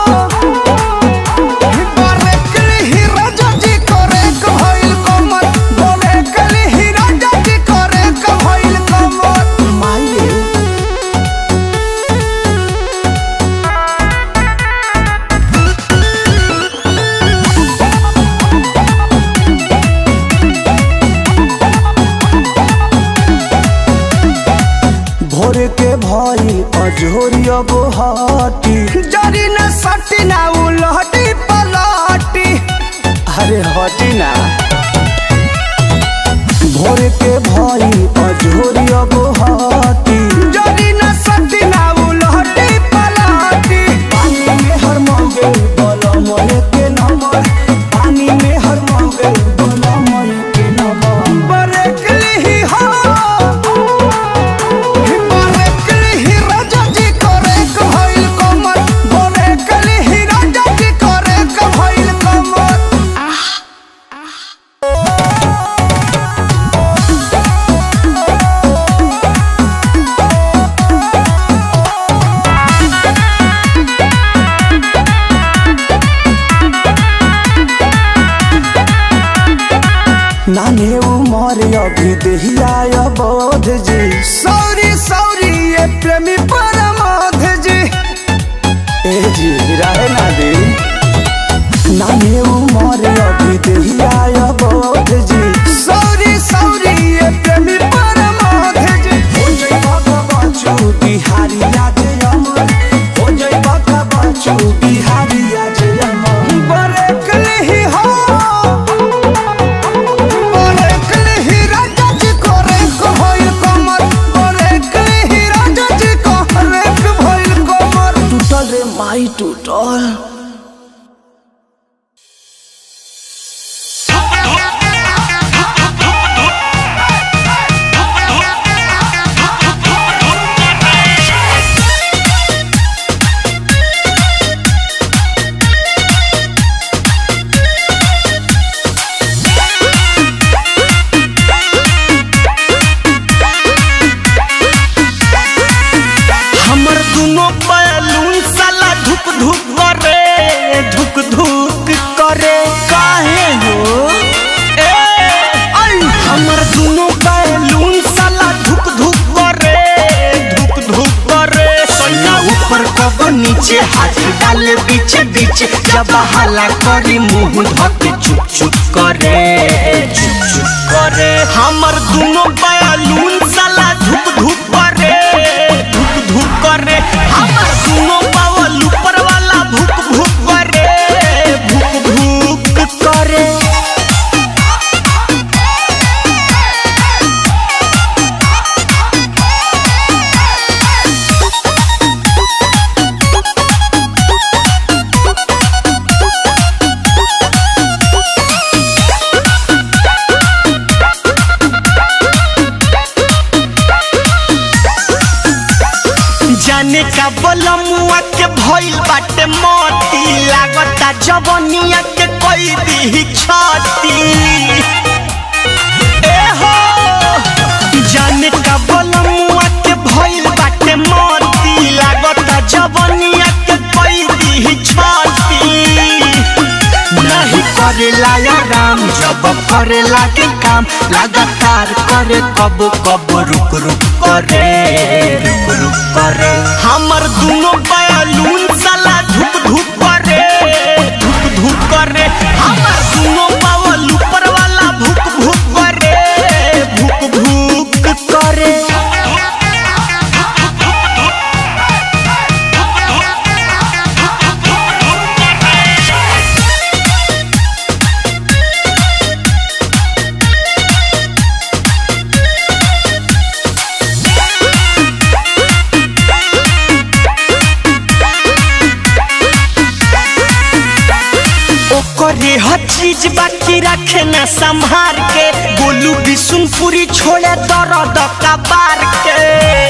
भोर के भाई अजोरिया बोहाटी जरी न सटी ना उलहटी पलाटी अरे हटी ना भोर के भाई अजोरिया बोहाटी जरी न सटी ना उलहटी पलाटी पानी में हर मौगे बोलो मोये के नमर पानी में हर मौगे बोलो मोये के नमर बरेकली ही हो नाने उमर अभी दहिया बोध जी सौरी सौरी ये प्रेमी परमाध जी ए जी रहे ना दे नाने उमर अभी दहिया बोध जी सौरी सौरी ये प्रेमी परमाध जी हो जई बाबा बच्चू बिहारी आज अमर हो जई बाबा बच्चू बिहारी आज अमर बरेकली ही हो टूटल रे माई टूटल हमर दुनो बैलून साला धुक धुक करे धुक धुक करे काहे हो ए आई हमर दुनो बैलून साला धुक धुक करे धुक धुक करे सैया ऊपर कब नीचे हाथ डाले बीच बीच जब हला करी मुंह धके चुप चुप करे चुप चुप करे हमर दुनो बैलून साला धुक धुक करे धुक धुक करे हमर दुनो बावल ऊपर वाला भुक भुक करे भुक भुक करे बलमुआ के भइल बाटे मोती लागता जवनिया के कोई दी छाती ए हो जाने का बलमुआ के भइल बाटे मोती लागता जवनिया के कोई दी छाती नहीं करेला या राम जब करेला के काम लगातार करे कब कब रुक रुक करे रुक रुक करे हमर दोनों बयालून साला धुक धुक करे धुक धुक करे हमर दोनों बावल ऊपर वाला भुक भुक करे भुक भुक करे ओकरे हर चीज बाकी रखे न संभार के गोलू बिशुनपुरी छोड़े दर्द कबार के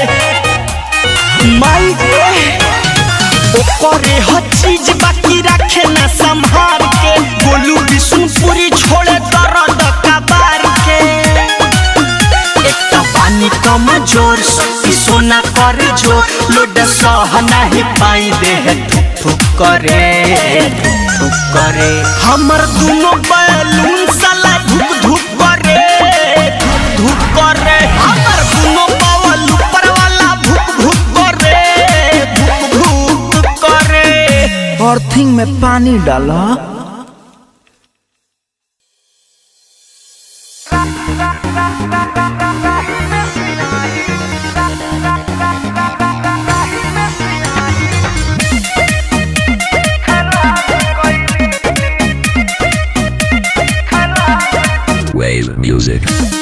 माई गे ओकरे हर चीज बाकी रखे न संभार के गोलू बिशुनपुरी छोड़े दर्द कबार के एक तो पानी कम जोर शक्ति सोना कर जो लोड सह नहीं पाई दे थुक थुक करे थुक थुक करे हमर दोनों बैलून साला धुक धुक करे धुक धुक करे हमर दोनों बावल ऊपर वाला भुक भुक करे भुक भुक करे अर्थिंग में पानी डाला Wave music.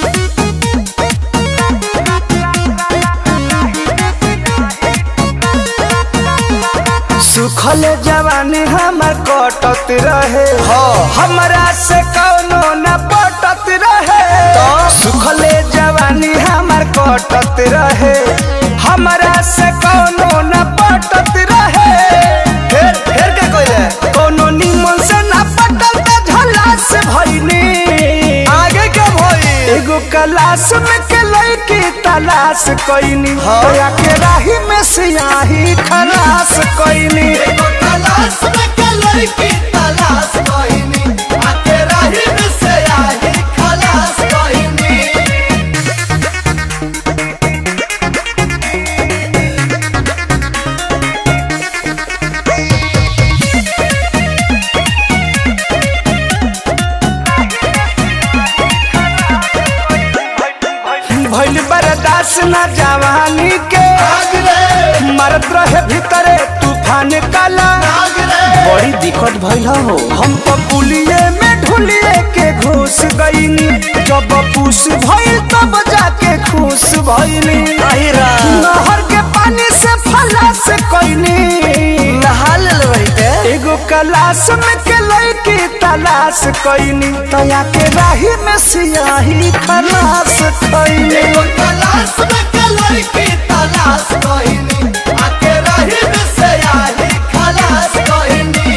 सुखल जवानी हमर कटत रहे हमरा से कौनो न पटत रहे सुखले जवानी हमर कटत रहे हमरा से कौनो न पटत रहे फेर फेर के कोइले कोनो निमन से न पटल त झला से भइनी आगे के भई एगो क्लास में के लड़की तलाश कइनी होया के राही में सियाही खलास कइनी एगो तलाश में के लड़की तलाश कइनी आके राही में सियाही खलास कइनी भइल बर्दाश्त न जवानी के मरत रहे भीतरे तूफान काला बड़ी दिक्कत भइल हो हम तो पुलिये में ढुलिए के घुस गईनी जब पूस भइल तब जाके खुश भइनी नहर के पानी से फला से कईनी नहा ले एगो कलाश में के लड़की तलाश कईनी तया के राही में सियाही खलास कईनी एगो कलाश में के लड़की तलाश कईनी आके राही में सियाही खलास कईनी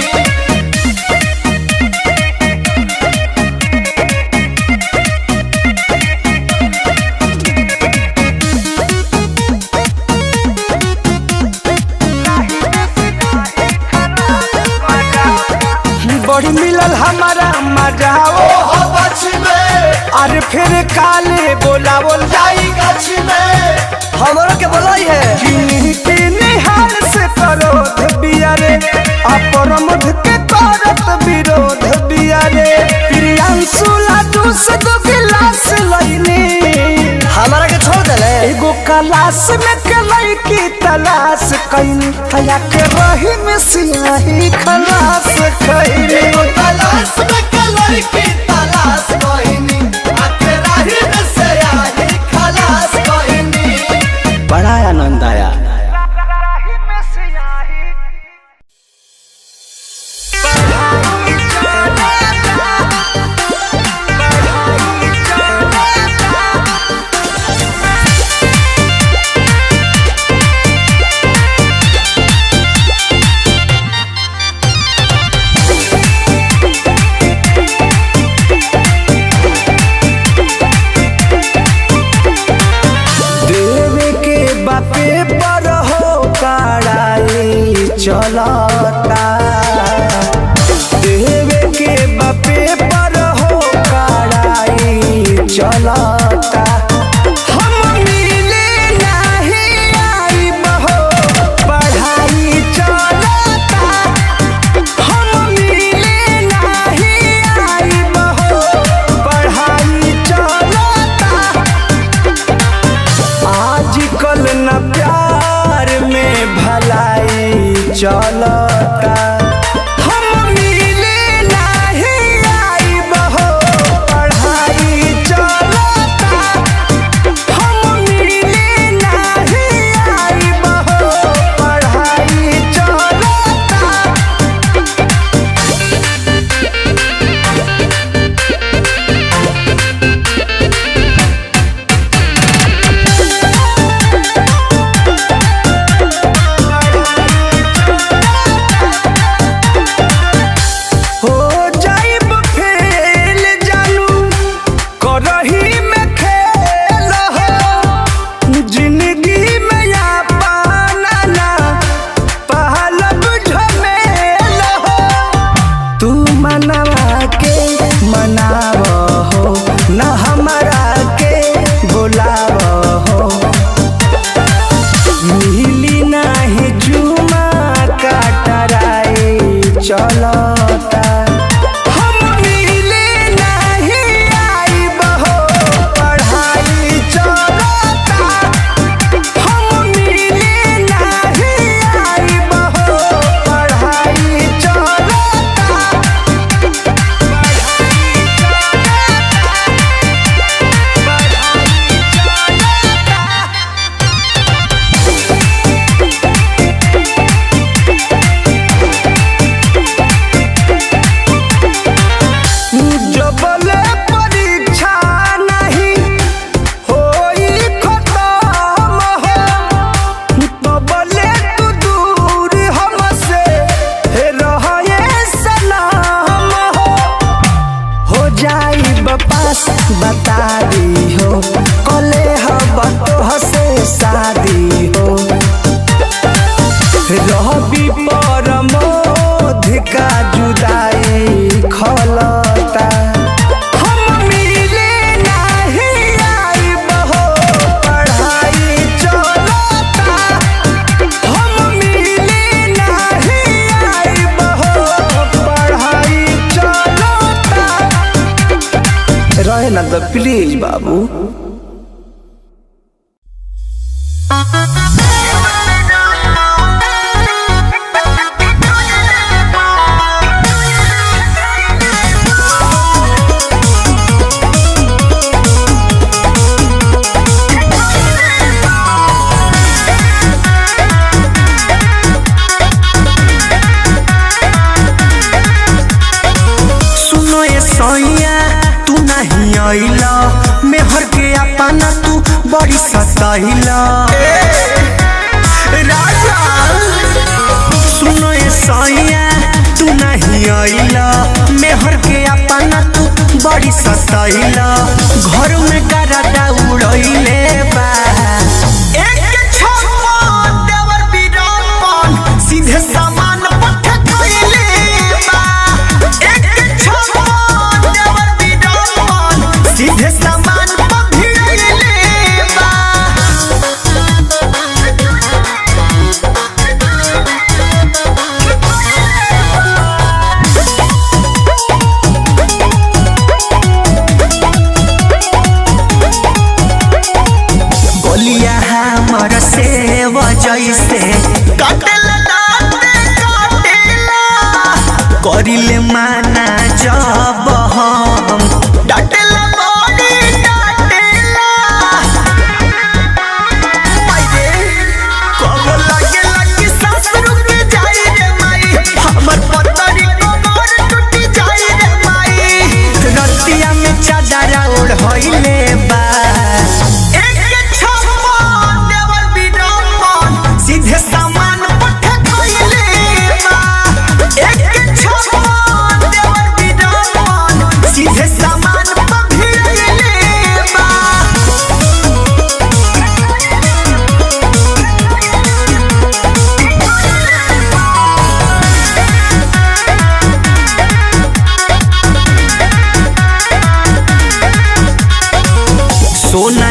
बड़ी मिलल हमारा मजा ओ अरे फिर काले बोलावल जाई गछ में हमरो के बोलाई है किन्हीं किन्हीं हाल से करोध बियारे अपरमध के करत विरोध बियारे प्रियांशु लाडू से दो गिलास लईनी हमारा के छोड़ देले एगो कलाश में के लड़की तलाश कईनी तया के रही में सियाही खलास कईनी एगो तलाश में के लड़की तलाश कईनी आके रही में सियाही खलास कईनी बड़ा आनंद आया Thank चलता देवे के बापे पर हो कड़ाई चलता हम मिले नहीं आई बहो पढ़ाई चलता हम मिले नहीं आई बहो पढ़ाई चलता आजकल न प्यार में भलाई चलता हम मिले नहीं आई बहो पढ़ाई चलता हम मिले नहीं आई बहो पढ़ाई चलता हो जाइब फेल जानू करही में खेल हो जिंदगी में या पाना ना पहलब झमेल हो तू मनवा के मनाव हो न हमरा के बुलाव हो मिली नाही जुमा काटराए चलता हम मिले नहीं आई बहो पढ़ाई चलता हम मिले नहीं आई बहो पढ़ाई चलता जबले परीक्षा नहीं होई खत्म हो तबले तू दूर हमसे रहे सलाम हो हो जाई बपास बता दी हो कले हब तो से शादी हो रहबी परमोध का जुदाई खलता हम मिले नहीं आई बहो पढ़ाई चलता हम मिले नहीं आई बहो पढ़ाई चलता रहे ना तो प्लीज बाबू सुनो ये सैया तू नहीं आइला मेहर के अपना तू बड़ी सताइला राजा सुनो ये सैया तू नहीं आइला मेहर के अपना तू बड़ी सताइला घर में करदा उड़ैले बा एक छप्पा देवर बीरापन सीधे सामान पठ कइले बा एक छप्पा देवर बीरापन सीधे सामान पठ भिड़ैले बा गोलिया हमर से जैसे कटल दाते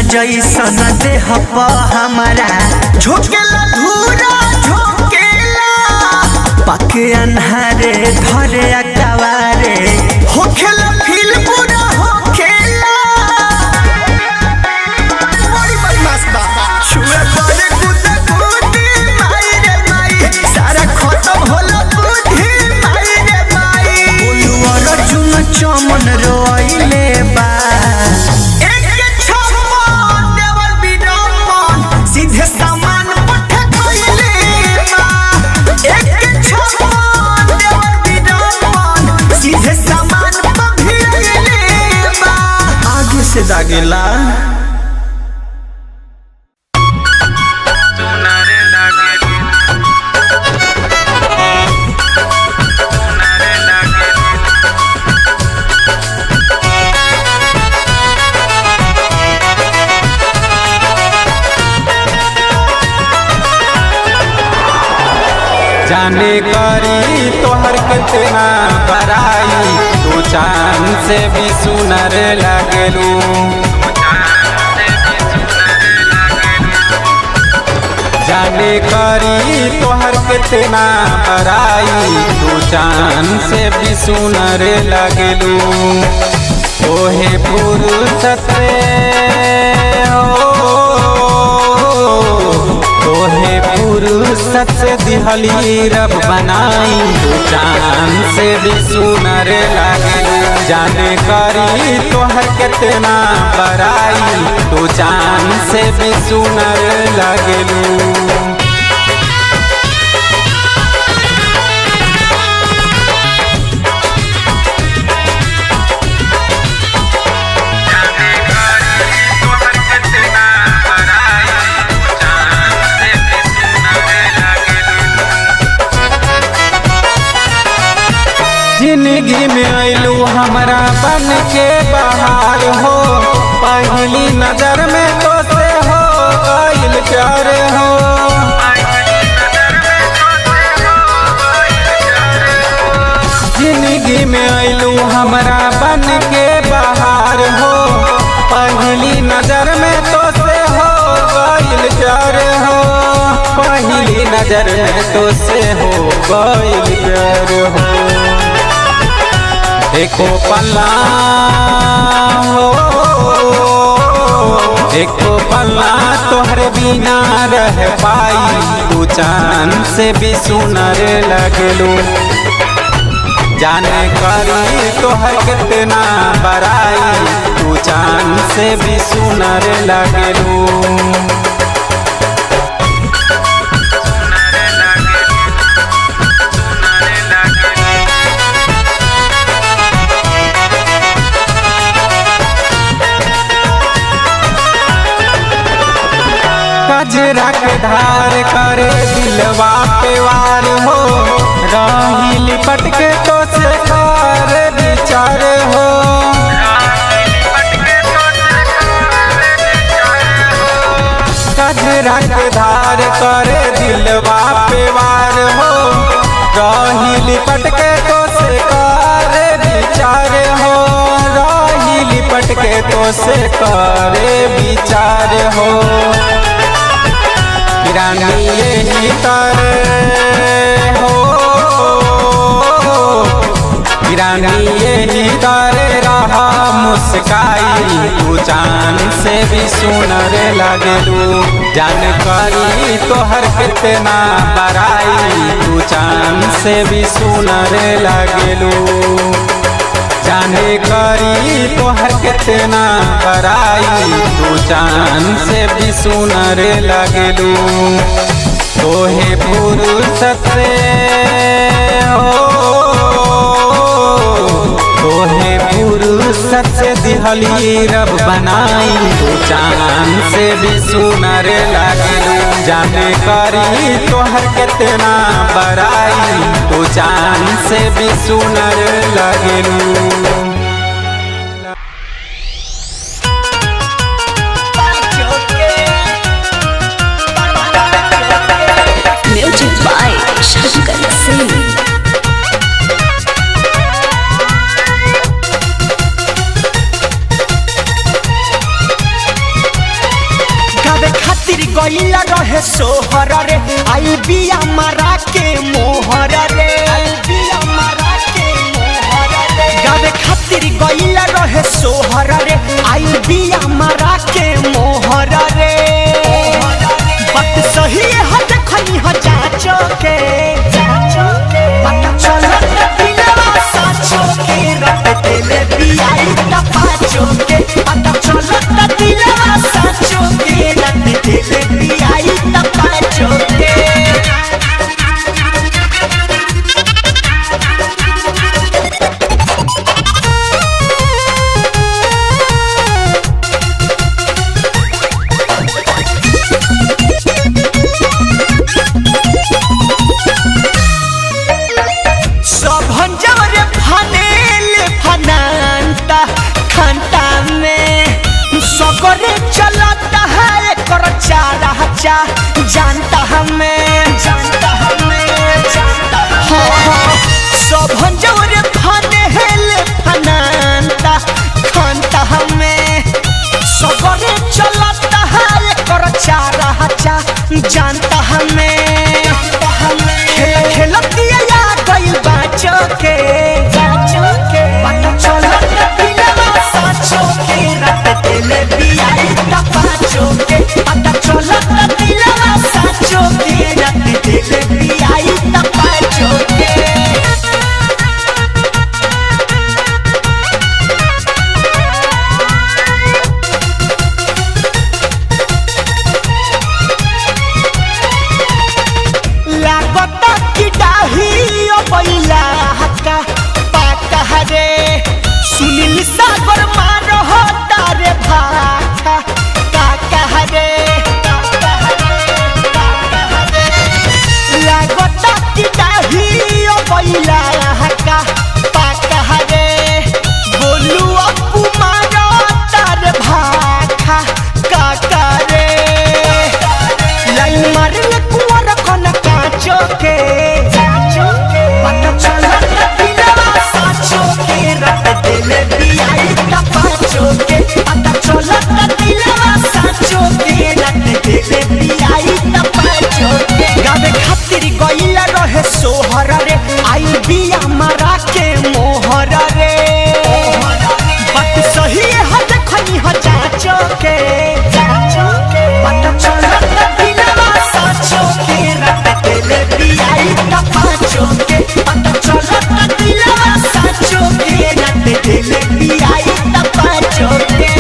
जैसन देह प हमारा झोंकेला धूरा झोंकेला पके अन्हारे धरे अकवारे होखेला फील पूरा होखेला बड़ी बदमाश बा छुए पड़े कुदा कुदी माई रे माई सारा खत्म होला बुद्धि माई रे माई बोलू अर्जुन चमन रोइले बा एक छप्पन देवर बिडम्बन सीधे सामान पठे खइले बा एक छप्पन देवर बिडम्बन सीधे सामान पभिले बा आगे से दागेला जाने करी तोहर कितना बराई तू चांद से भी सुनर लगलू जाने करी तोहर कितना बराई तू चांद से भी सुनर लगलू तोहे फुर्सत हो तोहे फुर्सत से दिहली रब बनाई तू चांद से भी सुनर लागे जाने करी तोहर कितना बराई तू चांद से भी सुनर लागलू जिंदगी में अलू हमरा बन के बाहर हो पहली नजर में तो से हो गइल प्यार हो जिंदगी में अलू हमरा बन के बाहर हो पहली नजर में तो से हो गइल प्यार हो पहली नजर में तो से हो गइल प्यार हो एको पल्ला हो एको पल्ला तोहर बिना रह पाई तू चांद से भी सुनर लगलू जाने करी तोहर कितना बराई तू चांद से भी सुनर लगलू कजरा के धार करे दिलवा पे वार हो राही लिपट के तो से कार विचार हो कजरा के धार करे दिलवा पे वार हो राही लिपट के तो से कार विचार हो राही लिपट के तो से करे विचार हो रानी यही तर हो रानी यही तर रहा मुस्काई तू चांद से भी सुनर लगलू जानकारी तोहर कितना बराई तू चांद से भी सुनर लगलू जाने करी तोहर कितना बराई तू चांद से भी सुनर लगलू तोहे फुर्सत से हो तोहे फुर्सत से दिहली रब बनाई तू चांद से भी सुनर लगलू जाने करी तोहर कितना बराई तू चांद से भी सुनर लगलू म्यूजिक बाय शंकर सिंह गईल रहे सोहर रे आई बिया मारा के मोहर रे गावे खातिर गईल रहे सोहर रे आई बिया मारा के मोहर रे बात सही है देखनी ह जाचो के पता चलत दिलवा साचो के रट दिले बियाई त पाचो के पता चलत दिलवा साचो के रट दिले बियाई त पाचो के सभन जवरे फनेले फनांता खंता में सगरे चलता है कर चारा चा जानता हमें जानता हमें जानता हाँ हाँ सभन जवरे फनेले फनांता खंता हमें सगरे चलता है कर चारा चा जानता हमें खेल खेलतिया या गइल बाचो के पता चलत दिलवा साचो के रट दिले बियाई त पाचो के पता चलत दिलवा साचो के रट दिले बियाई त पाचो के लागता कि डाही ओ बैला हक्का पाका हरे सुनील सागर मारो हो तारे भाका काका हरे लागता कि डाही ओ बैला हक्का पाका हरे बोलू अपू मारो तारे भाका काका रे लाइन मारले कुंवर कन काचो के पता चलत दिलवा साचो के रट दिले बियाई त पाचो के पता चलत दिलवा साचो के रट दिले बियाई त पाचो के गावे खातिर गइला रहे सोहर रे आई बिया मारा के मोहर रे बात सही है देखनी ह जाचो के पता चलत दिलवा साचो के रट दिले बियाई त पाचो के पता चलत दिलवा साचो के रट दिले बियाई त पाचो के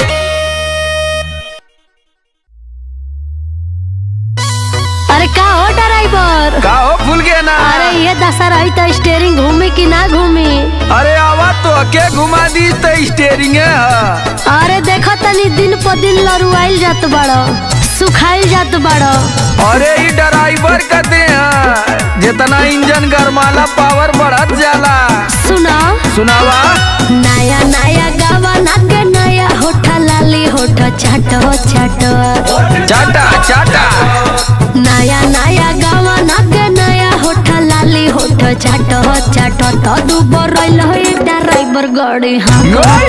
अरे का हो ड्राइवर का हो भूल गया ना अरे ये दशा रही तो स्टेयरिंग घूमी कि ना घूमी अरे आवा तो के घुमा दी तो स्टेरिंग है अरे देखो तनी दिन पर दिन लरुआइल जात बड़ो सुखाइल जात बड़ो अरे ई ड्राइवर कहते हैं जितना इंजन गरमाला पावर बढ़त जाला सुना सुनावा नया नया गावा नाके नया होठा लाली होठा चाटो चाटो चाटा चाटा नया नया गावा नाके नया होठा लाली होठा चाटो चाटो तो दुबर रहिल हो ड्राइवर गाड़ी हाँ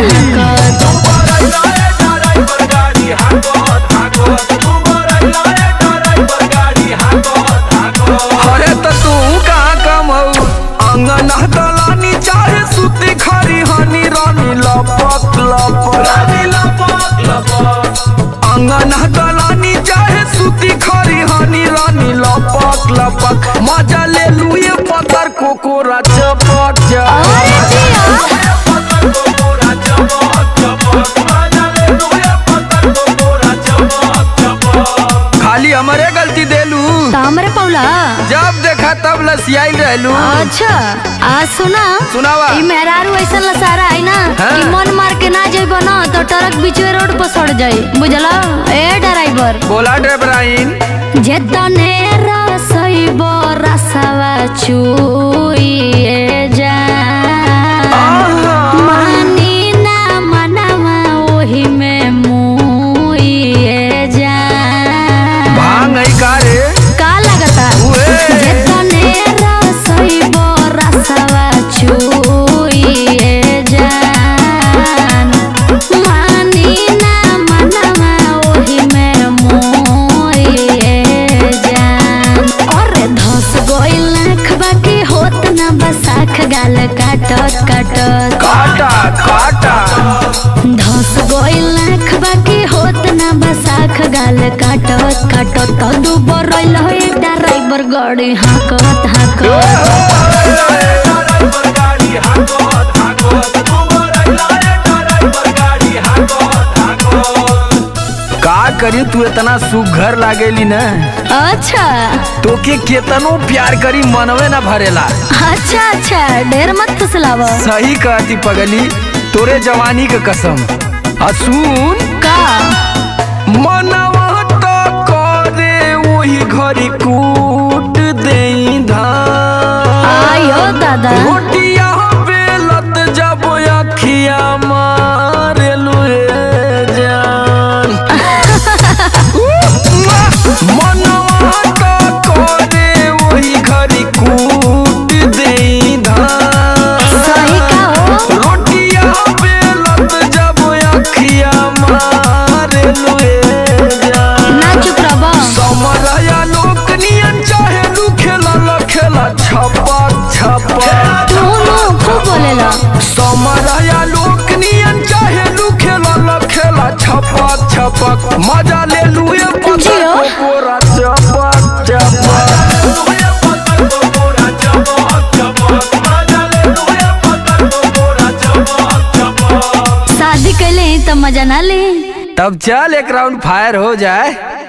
अरे तो तू कहाँ कम हो अंगन दलानी चाहे सुती खरी हनी रानी लपक लपक अंगन दलानी चाहे सुती खरी हनी रानी लपक लपक मजा ले लू ये पत्थर कोकोरा चपक अरे जिया खाली हमारे गलती देलू तो हमरे पौला जब देखा तब लसियाई रहलू अच्छा आज सुना सुनावा ई मेहरारू ऐसा लसारा है ना हाँ। कि मन मार के ना जाइबो ना तो ट्रक बीचवे रोड पर सड़ जाई बुझला ए ड्राइवर बोला ड्राइवराइन जेतने रसइबो रसवा चुइए जा मानी ना मनवा ओही में मुइए जा भांग है का रे का लगता उए। जेतने रसइबो रसवा चुइए जान मानी ना मनवा ओही में मोइए आँख बाकी होत ना बसाख गाल काटत काटत काटा काटा धस गइल आँख बाकी होत ना बसाख गाल काटत काटत तो दुबर रइल हो ड्राइवर गाड़ी हाकत हाकत का करी तू इतना सुघर लागेली न अच्छा तोके केतनो प्यार करी मनवे न भरेला अच्छा अच्छा ढेर मत फुसलाव सही कहती पगली तोरे जवानी के कसम असून का मनवा तो करे वही घरी कूट देई धान आयो दादा रोटिया बेलत जब अखिया मारे लुए जान मनवा तो करे वही घरी कूट देई धान सही का हो रोटिया बेलत जब अखिया मारे लुए जान ना चुप रहो समरया लोक नियन चाहे लू खेला ल खेला छपा छपा तू नो खूब बोलेला समरया लोक नियन चाहे लू खेला ल खेला छपा छपक मजा ले लुए जियो। कोरा चपक चपक शादी कैले ही तो मजा ना ले तब चल एक राउंड फायर हो जाए